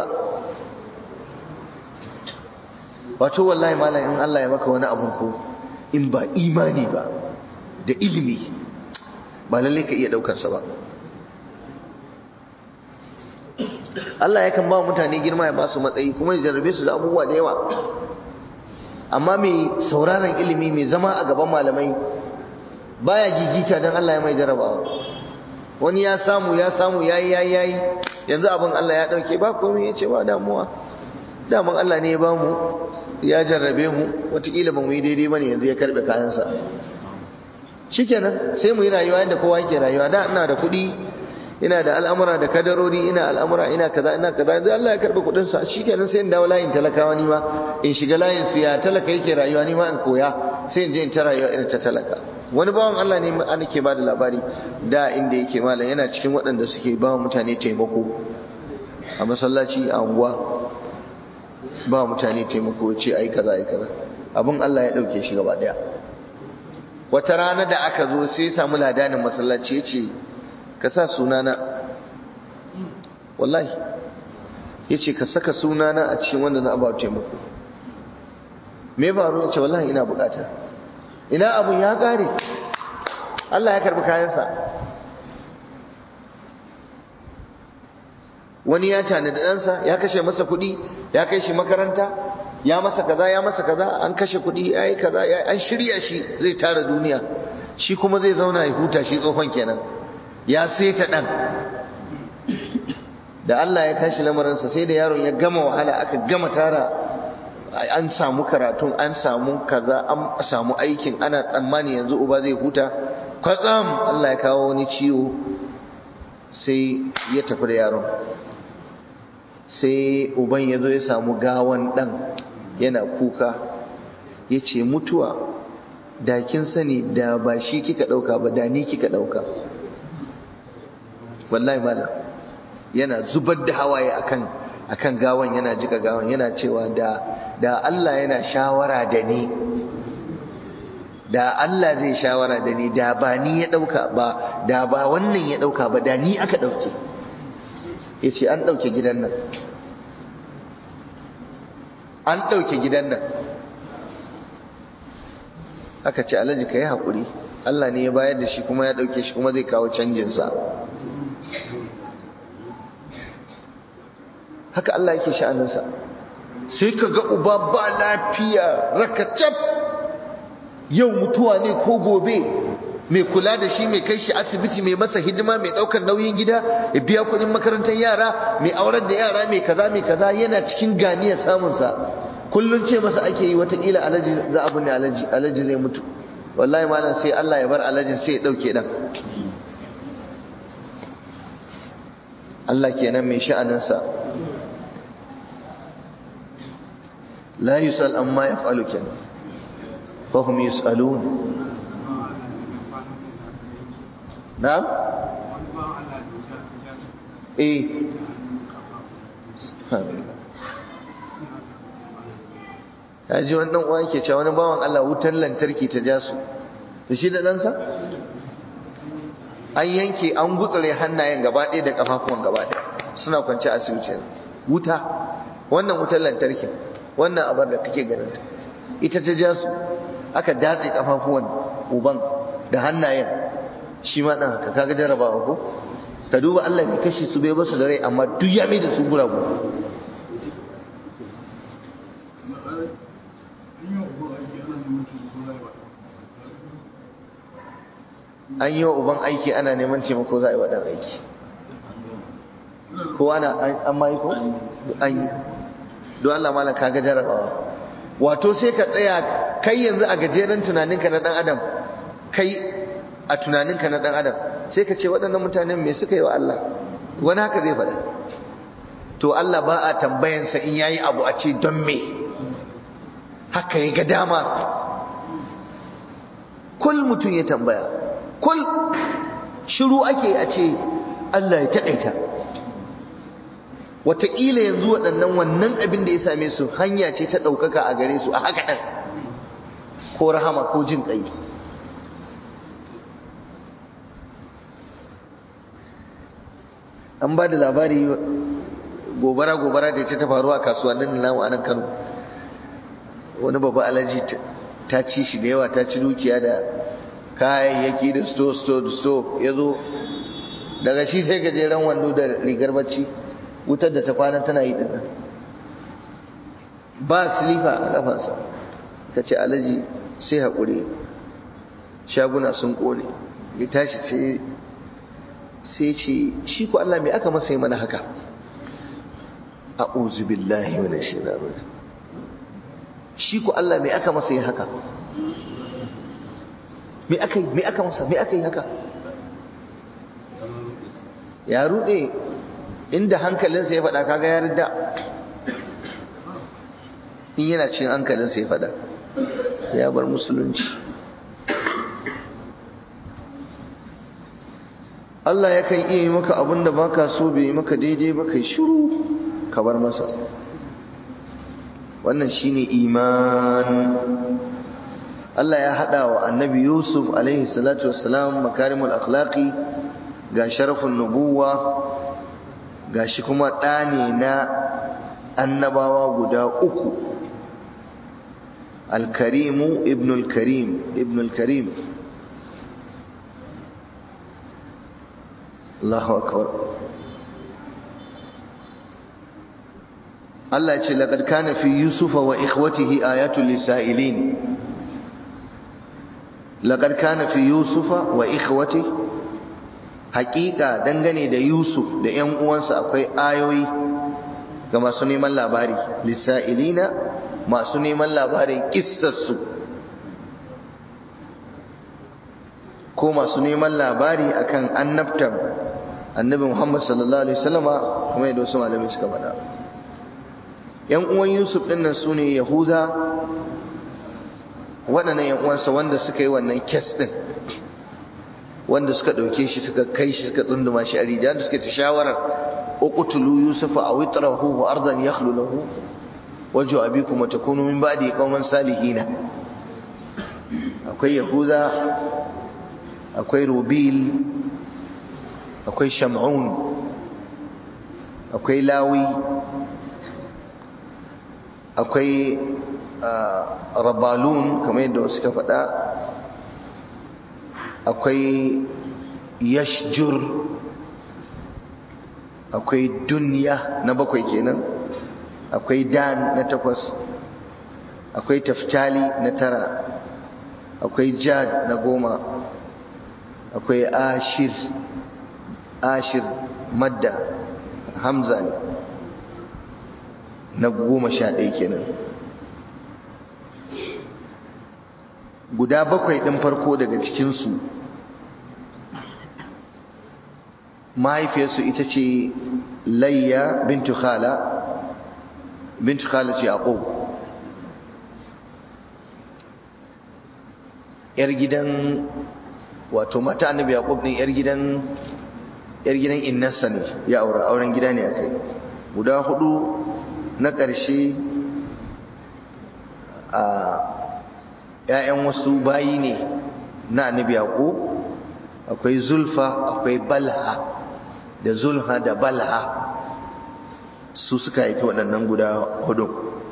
wato wallahi malam in Allah ya maka wani abun ko in ba imani ba da ilimi ba lalle ka iya daukar sa ba Allah yakan ba mutane girma ya ba su matsayi kuma ya jarrabe su da abubuwa da yawa amma mai sauraron ilimi mai zama a gaban malamai baya gigita don Allah ya mai jarabawa wani ya samu ya samu yayi yayi yayi yanzu abin Allah ya dauke ba komai ya ce ba damuwa daman Allah ne ya ba mu ya jarrabe mu watakila ba mu yi daidai bane yanzu ya karbe kayansa shikenan sai mu yi rayuwa yadda kowa yake rayuwa da ina da kuɗi ina da al'amura da kadarori ina al'amura ina kaza ina kaza yanzu Allah ya karbe kuɗin sa shikenan sai in dawo layin talakawa ni ma in shiga layin su ya talaka yake rayuwa ni ma in koya sai in je in ta rayuwa irin ta talaka wani bawan Allah ne an ke bada labari da inda yake malam yana cikin waɗanda suke ba mutane taimako a masallaci a unguwa ba mutane taimako ce ai kaza ai kaza abin Allah ya dauke shi gaba daya wata rana da aka zo sai samu ladanin masallaci ya ce ka sa sunana wallahi ya ce ka saka sunana a cikin wanda na abu taimako me faru ya ce wallahi ina bukata ina abun ya kare Allah ya karbi kayansa wani ya tana da ɗansa ya kashe masa kuɗi ya kai shi makaranta ya masa kaza ya masa kaza an kashe kuɗi ya yi kaza an shirya shi zai tara duniya shi kuma zai zauna ya huta shi tsohon kenan ya seta ɗan da Allah ya tashi lamarinsa sai da yaron ya gama wahala aka gama tara an samu karatun an samu kaza an samu aikin ana tsammani yanzu uba zai huta kwatsam Allah ya kawo wani ciwo sai ya tafi da yaron sai uban ya zo ya samu gawan ɗan yana kuka ya ce mutuwa da kin sani da ba shi kika ɗauka ba da ni kika ɗauka wallahi malam yana zubar da hawaye akan akan gawan yana jika gawan yana cewa da da Allah yana shawara da ni da Allah zai shawara da ni da ba ni ya dauka ba da ba wannan ya dauka ba da ni aka dauke yace an dauke gidan nan an dauke gidan nan aka ce alhaji kai hakuri Allah ne ya bayar da shi kuma ya dauke shi kuma zai kawo canjin sa haka Allah yake sha'aninsa sai ka ga uba ba lafiya rakacab yau mutuwa ne ko gobe mai kula da shi mai kai shi asibiti mai masa hidima mai daukar nauyin gida ya biya kudin makarantar yara mai aurar da yara mai kaza mai kaza yana cikin ganiyar samunsa kullum ce masa ake yi watakila alaji za abu ne alaji zai mutu wallahi malam sai Allah ya bar alajin sai ya dauke dan Allah kenan mai sha'aninsa لا يسأل أما يفعل كن فهم يسألون نعم إيه ya ji wannan uwa yake cewa wani bawan Allah wutar lantarki ta ja su da shi da ɗansa an yanke an gutsure hannayen gaba ɗaya da ƙafafuwan gaba ɗaya suna kwance asibiti wuta wannan wutar lantarkin wannan abar da kake ganin ta ita ta ja su aka datse kafafuwan uban da hannayen shi ma dan haka kaga jarabawa ko ka duba Allah bai kashe su bai basu da rai amma duk ya mai da su guragu an yi wa uban aiki ana neman taimako za a yi wa ɗan aiki ko ana an ma yi ko an yi don Allah malam kaga jarabawa wato sai ka tsaya kai yanzu a gajeren tunaninka na dan adam kai a tunaninka na dan adam sai ka ce waɗannan mutanen me suka yi wa Allah wani haka zai faɗa to Allah ba a tambayansa in yayi abu a ce don me haka ya ga dama kul mutum ya tambaya kul shiru ake a ce Allah ya taƙaita wataƙila yanzu waɗannan wannan abin da ya same su hanya ce ta ɗaukaka a gare su a haka ɗan ko rahama ko jin ƙai an ba da labari gobara-gobara da ta faru a kasuwannin namu a nan kano wani babba alaji ta ci shi da yawa ta ci dukiya da kayayyaki da sto sto sto ya zo daga shi sai gajeren wando da rigar bacci wutar da ta kwana tana yi dinnan ba silifa a kafansa ta ce alaji sai haƙuri shaguna sun ƙone ya tashi sai sai ce shi ku Allah mai aka masa yi mana haka a billahi wani shirarar shi ku Allah mai aka masa yi haka mai aka yi mai aka masa mai aka yi haka ya ruɗe inda hankalinsa ya faɗa kaga ya rida in yana cin hankalinsa ya faɗa sai ya bar musulunci Allah yakan iya yi maka abin da baka so bai yi maka daidai ba kai shiru ka bar masa wannan shine iman Allah ya hada wa annabi Yusuf alaihi salatu wassalam makarimul akhlaqi ga sharafin nubuwa ga shi kuma ɗane na annabawa guda uku alkarimu ibnul karim ibnul karim Allahu akbar Allah ce laqad kana fi yusufa wa ikhwatihi ayatul lisailin laqad kana fi yusufa wa ikhwatihi haƙiƙa dangane da yusuf da ƴan uwansa akwai ayoyi ga masu neman labari lisailina masu neman labarin kissarsu ko masu neman labari akan annabtar annabi Muhammad sallallahu alaihi wasallama kuma yadda wasu malamai suka faɗa yan uwan Yusuf din nan sune Yahuda waɗannan yan uwansa wanda suka yi wannan kes din wanda suka ɗauke shi suka kai shi suka tsunduma shi a rijiya da suka ta shawarar uqtulu yusufa aw itrahu ardan yakhlu lahu wajhu abikum wa takunu min ba'di qauman salihina akwai yahuda akwai rubil akwai sham'un akwai lawi akwai rabalun kamar yadda wasu ka faɗa akwai yashjur akwai dunya na bakwai kenan akwai dan na takwas akwai taftali na tara akwai jad na goma akwai ashir ashir madda hamza ne na goma sha ɗaya kenan guda bakwai ɗin farko daga cikinsu mahaifiyarsu ita ce layya bintu khala bintu khala ce yaqub yar gidan wato mata annabi yaqub din yar gidan yar gidan innarsa ne ya aura auren gida ne akai guda hudu na ƙarshe a ‘ya'yan wasu bayi ne na annabi yaqub akwai zulfa akwai balha da zulha da balha su suka haifi waɗannan guda hudu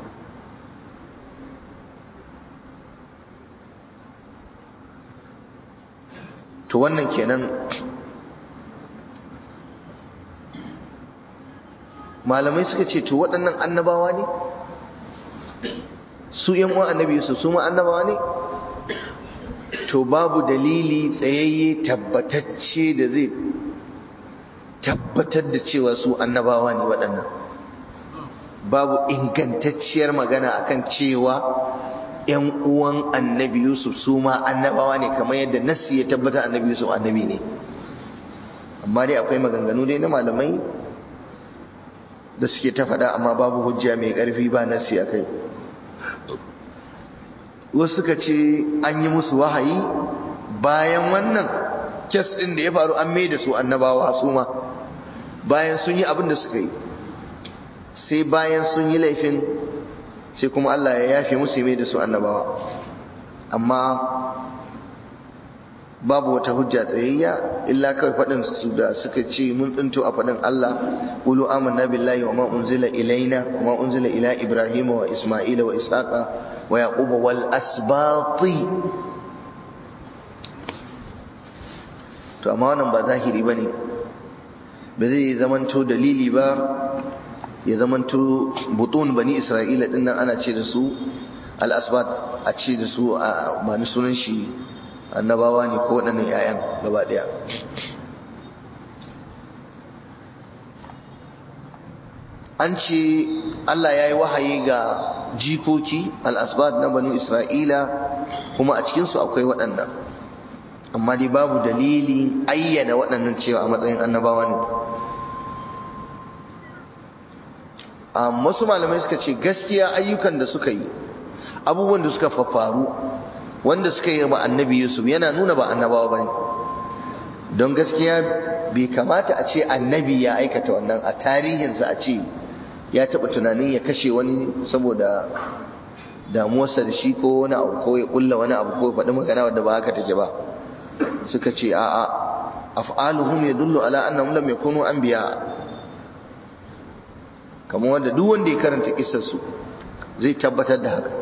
to wannan kenan malamai suka ce to waɗannan annabawa ne su yan uwan annabi Yusuf su ma annabawa ne to babu dalili tsayayye tabbatacce da zai tabbatar da cewa su annabawa ne waɗannan babu ingantacciyar magana akan cewa ‘yan uwan annabi Yusuf su ma annabawa ne kamar yadda nassi ya tabbata annabi Yusuf annabi ne amma dai akwai maganganu dai na malamai da suke ta faɗa amma babu hujja mai ƙarfi ba nassi a kai wasu suka ce an yi musu wahayi bayan wannan kes ɗin da ya faru an mai da su annabawa su ma bayan sun yi abin da suka yi sai bayan sun yi laifin sai kuma Allah ya yafe musu mai da su annabawa amma babu wata hujja tsayayya illa kawai faɗin su da suka ce mun tsinto a faɗin Allah qulu amanna billahi wa ma unzila ilaina wa ma unzila ila ibrahima wa isma'ila wa ishaqa wa yaquba wal asbati to amma wannan ba zahiri bane ba zai zamanto dalili ba ya zamanto butun bani isra'ila din nan ana ce da su al-asbat a ce da su a mani sunan shi annabawa ne ko waɗannan 'ya'yan gaba ɗaya an ce Allah ya yi wahayi ga jikoki al-asbat na banu isra'ila kuma a cikinsu akwai waɗannan amma dai babu dalili ayyana waɗannan cewa a matsayin annabawa ne wasu malamai suka ce gaskiya ayyukan da suka yi abubuwan da suka fafaru wanda suka yi ba annabi yusuf yana nuna ba annabawa ba ne don gaskiya bai kamata a ce annabi ya aikata wannan a tarihinsa a ce ya taɓa tunanin ya kashe wani saboda damuwarsa da shi ko wani abu ko ya ƙulla wani abu ko ya faɗi magana wadda ba haka take ba suka ce a'a af'aluhum yadullu ala annahum lam yakunu anbiya kamar wanda duk wanda ya karanta kissarsu zai tabbatar da haka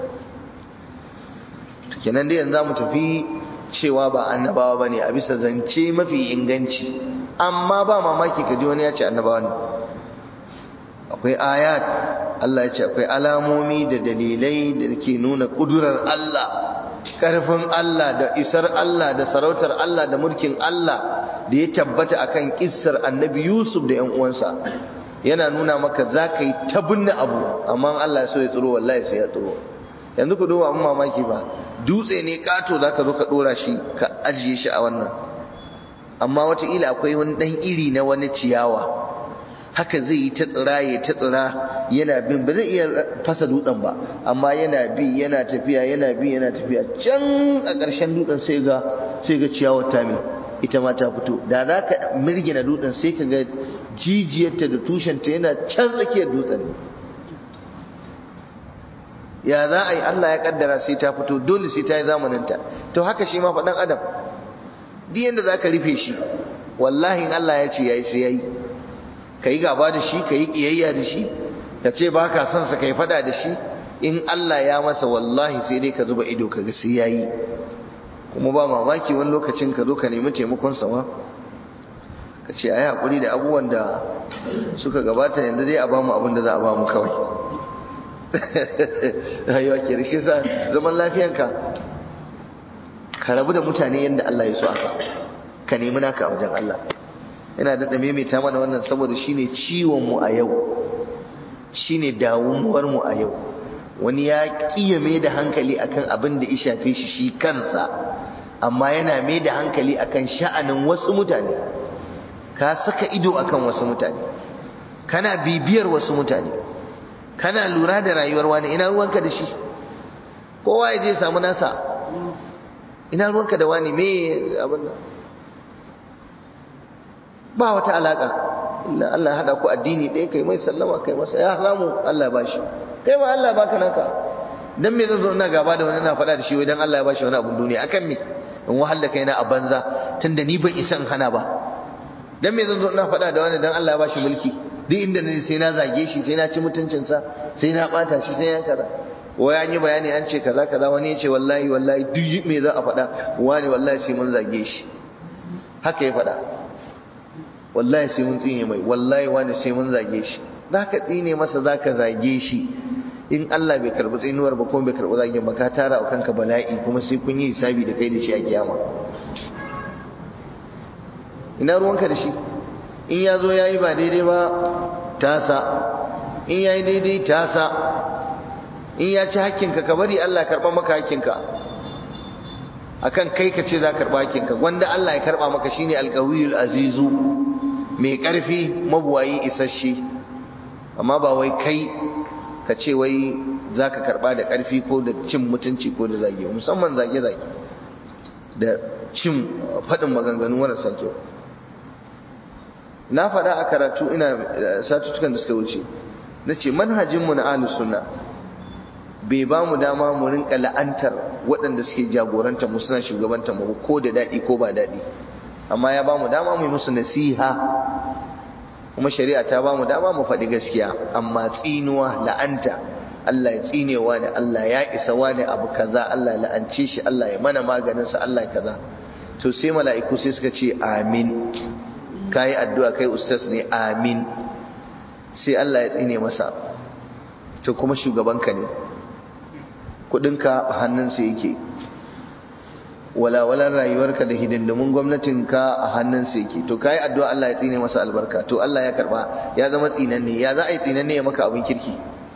kenan dai yanzu mu tafi cewa ba annabawa bane a bisa zance mafi inganci amma ba mamaki kaji wani ya ce annabawa ne akwai ayat Allah ya ce akwai alamomi da dalilai da ke nuna kudurar Allah karfin Allah da isar Allah da sarautar Allah da mulkin Allah da ya tabbata akan kissar annabi Yusuf da 'yan uwansa yana nuna maka za ka yi ta binne abu amma Allah so ya tsiro wallahi sai ya tsiro yanzu ku duba abin mamaki ba dutse ne kato za ka zo ka dora shi ka ajiye shi a wannan amma wataƙila akwai wani ɗan iri na wani ciyawa haka zai yi ta tsira ya ta tsira yana bin ba zai iya fasa dutsen ba amma yana bi yana tafiya yana bi yana tafiya can a ƙarshen dutsen sai ga sai ga ciyawar ta mai ita ma ta fito da za ka mirgina dutsen sai ka ga jijiyarta da tushenta yana can tsakiyar dutsen ne ya za a yi Allah ya kaddara sai ta fito dole sai ta yi zamaninta to haka shi ma faɗan adam duk yadda za ka rufe shi wallahi Allah ya ce ya yi sai ya yi ka yi gaba da shi ka yi ƙiyayya da shi ka ce ba ka son sa ka yi faɗa da shi in Allah ya masa wallahi sai dai ka zuba ido ka ga sai ya yi kuma ba mamaki wani lokacin ka zo ka nemi taimakon sama ka ce a yi haƙuri da abubuwan da suka gabata yanzu dai a ba mu abin da za a ba mu kawai rayuwa ke da shi sa zaman lafiyanka ka rabu da mutane yadda Allah ya so aka ka nemi naka a wajen Allah yana da maimaita mana wannan saboda shine ciwon mu a yau shine damuwar mu a yau wani ya kiyame da hankali akan abin da ya shafe shi shi kansa amma yana mai da hankali akan sha'anin wasu mutane ka saka ido akan wasu mutane kana bibiyar wasu mutane kana lura da rayuwar wani ina ruwanka da shi kowa ya je samu nasa ina ruwanka da wani me abin nan ba wata alaka illa Allah hada ku addini ɗaya kai mai sallama kai masa ya samu Allah ya bashi kai ma Allah baka naka dan me zan zo ina gaba da wani na faɗa da shi wai dan Allah ya bashi wani abun duniya akan me in wahal da kaina a banza tunda ni ban isan hana ba dan me zan zo ina faɗa da wani dan Allah ya bashi mulki duk inda ne sai na zage shi sai na ci mutuncinsa sai na bata shi sai ya kaza wai an yi bayani an ce kaza kaza wani ya ce wallahi wallahi duk me za a faɗa wani wallahi sai mun zage shi haka ya faɗa wallahi sai mun tsine mai wallahi wani sai mun zage shi za ka tsine masa za ka zage shi in Allah bai karɓi tsinuwar ba kuma bai karɓi zage ba ka tara wa kanka bala'i kuma sai kun yi hisabi da kai da shi a kiyama ina ruwanka da shi in ya zo ya yi ba daidai ba tasa in ya yi daidai tasa in ya ci hakkinka ka bari Allah karɓa maka hakkinka akan kai ka ce za ka karɓa hakkinka gwanda Allah ya karɓa maka shine alƙawiyul azizu mai ƙarfi mabuwayi isasshe amma ba wai kai ka ce wai za ka karɓa da ƙarfi ko da cin mutunci ko da zage musamman zage-zage da cin faɗin maganganu marasa kyau na faɗa a karatu ina satutukan da suka wuce na ce manhajinmu na ahlus sunna bai ba mu dama mu rinka la'antar waɗanda suke jagoranta mu suna shugabanta mu ko da daɗi ko ba daɗi amma ya ba mu dama mu yi musu nasiha kuma shari'a ta ba mu dama mu faɗi gaskiya amma tsinuwa la'anta Allah ya tsine wani Allah ya isa wani abu kaza Allah ya la'ance shi Allah ya mana maganinsa Allah ya kaza to sai mala'iku sai suka ce amin kayi addu'a kai ustaz ne amin sai Allah ya tsine masa to kuma shugabanka ne kudinka a hannunsa yake walawalan rayuwarka da hidindimun gwamnatinka a hannunsa yake to kayi addu'a Allah ya tsine masa albarka to Allah ya karba ya zama tsinanne ya za a yi tsinanne ya maka abin kirki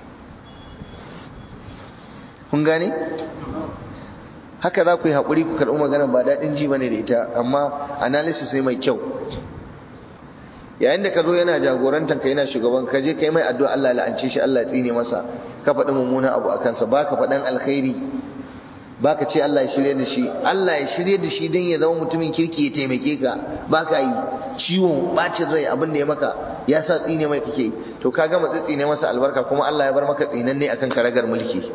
kun gane haka za ku yi haƙuri ku karɓi magana ba daɗin ji bane da ita amma analysis ne mai kyau yayin da ka zo yana jagorantar ka yana shugaban ka je kai mai addu'a Allah ya la'ance shi Allah ya tsine masa ka faɗi mummuna abu a kansa baka faɗan alkhairi baka ce Allah ya shirye da shi Allah ya shirye da shi don ya zama mutumin kirki ya taimake ka baka yi ciwon bacin rai abin da ya maka ya sa tsine mai kake to ka gama tsine masa albarka kuma Allah ya bar maka tsinanne akan karagar mulki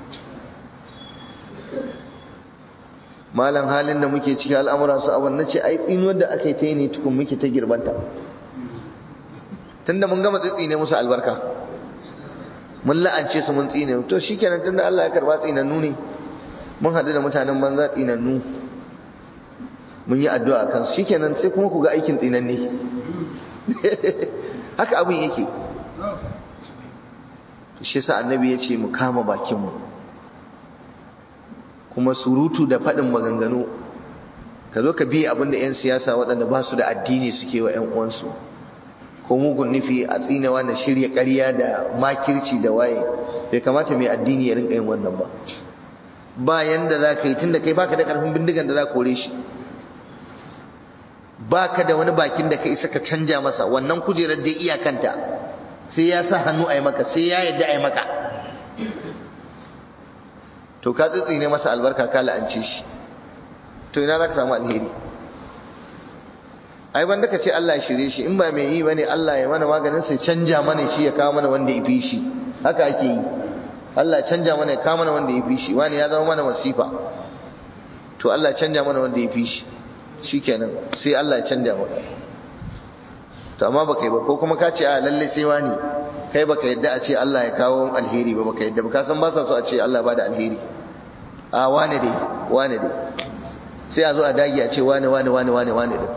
malam halin da muke ciki al'amura su abin na ce ai tsinuwar da aka yi ta yi ne tukun muke ta girbanta tunda mun gama tsine musu albarka mun la'ance su mun tsine to shikenan tunda Allah ya karba tsinannu ne mun haɗu da mutanen banza tsinannu mun yi addu'a kan su shikenan sai kuma ku ga aikin tsinanne haka abin yake to shi yasa annabi ya ce mu kama bakin mu kuma surutu da faɗin maganganu ka zo ka bi abin da 'yan siyasa waɗanda ba su da addini suke wa 'yan uwansu ko mugun nufi a tsinewa na shirya ƙarya da makirci da waye bai kamata mai addini ya rinka yin wannan ba ba yanda za ka yi tun da kai baka da ƙarfin bindigan da za ka kore shi baka da wani bakin da ka isa ka canja masa wannan kujerar da iyakanta sai ya sa hannu a yi maka sai ya yadda a yi maka to ka tsitsi ne masa albarka ka la'ance shi to ina za ka samu alheri ai wanda ka ce Allah ya shirye shi in ba mai yi bane Allah ya mana maganin sai canja mana shi ya kawo mana wanda ya fi shi haka ake yi Allah ya canja mana ya kawo mana wanda ya fi shi wani ya zama mana masifa to Allah ya canja mana wanda ya fi shi shikenan sai Allah ya canja maka to amma baka yi ba ko kuma ka ce a lalle sai wani kai baka yadda a ce Allah ya kawo alheri ba baka yadda ba ka san ba sa so a ce Allah ba da alheri a wane dai wane dai sai a zo a dage a ce wane wane wane wane wane din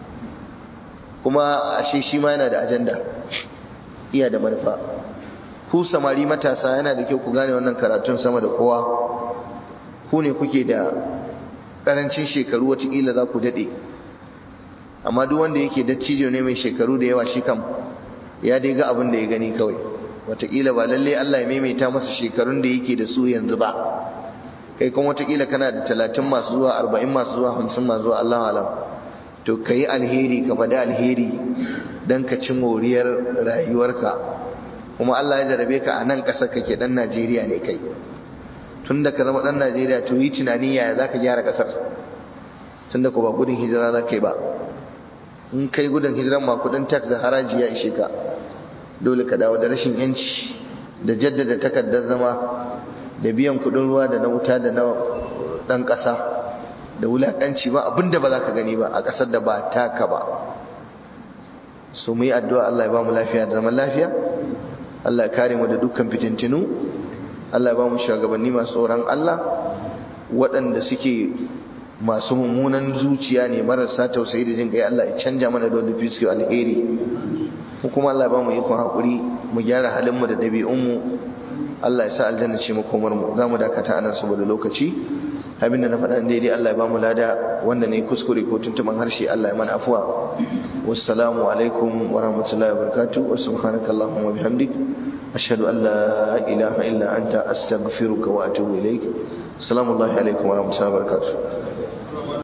kuma ashe shi ma yana da ajanda iya da manufa ku samari matasa yana da kyau ku gane wannan karatun sama da kowa ku ne kuke da karancin shekaru watakila za ku daɗe amma duk wanda yake dattijo ne mai shekaru da yawa shi kam ya dai ga abin da ya gani kawai watakila ba lalle Allah ya maimaita masa shekarun da yake da su yanzu ba kai kuma watakila kana da talatin masu zuwa arba'in masu zuwa hamsin masu zuwa Allah alam to ka yi alheri ka faɗi alheri don ka ci moriyar rayuwarka kuma Allah ya jarabe ka a nan ƙasar kake ɗan Najeriya ne kai tun da ka zama ɗan Najeriya to yi tunani yaya za ka gyara ƙasar tun da ku ba gudun hijira za ka yi ba in kai gudun hijiran ma kuɗin tax da haraji ya ishe ka dole ka dawo da rashin yanci da jaddada takardar zama da biyan kuɗin ruwa da na wuta da na ɗan ƙasa da wulaƙanci ba abinda ba za ka gani ba a ƙasar da ba taka ba su mu yi addu'a Allah ya ba mu lafiya da zaman lafiya Allah ya kare mu da dukkan fitintinu Allah ya ba mu shugabanni masu tsoron Allah waɗanda suke masu mummunan zuciya ne marasa tausayi da jin kai Allah ya canja mana da wanda suke alheri ko kuma Allah ya ba mu ikon haƙuri mu gyara halin mu da ɗabi'un mu Allah ya sa aljanna ce makomar mu za mu dakata anan saboda lokaci abinda na faɗa daidai Allah ya ba mu lada wanda ne kuskure ko tuntuban harshe Allah ya mana afuwa wassalamu alaikum wa rahmatullahi wa barakatuh wa subhanaka allahumma bihamdik ashhadu an la ilaha illa anta astaghfiruka wa atubu ilaik assalamu alaikum wa rahmatullahi wa barakatuh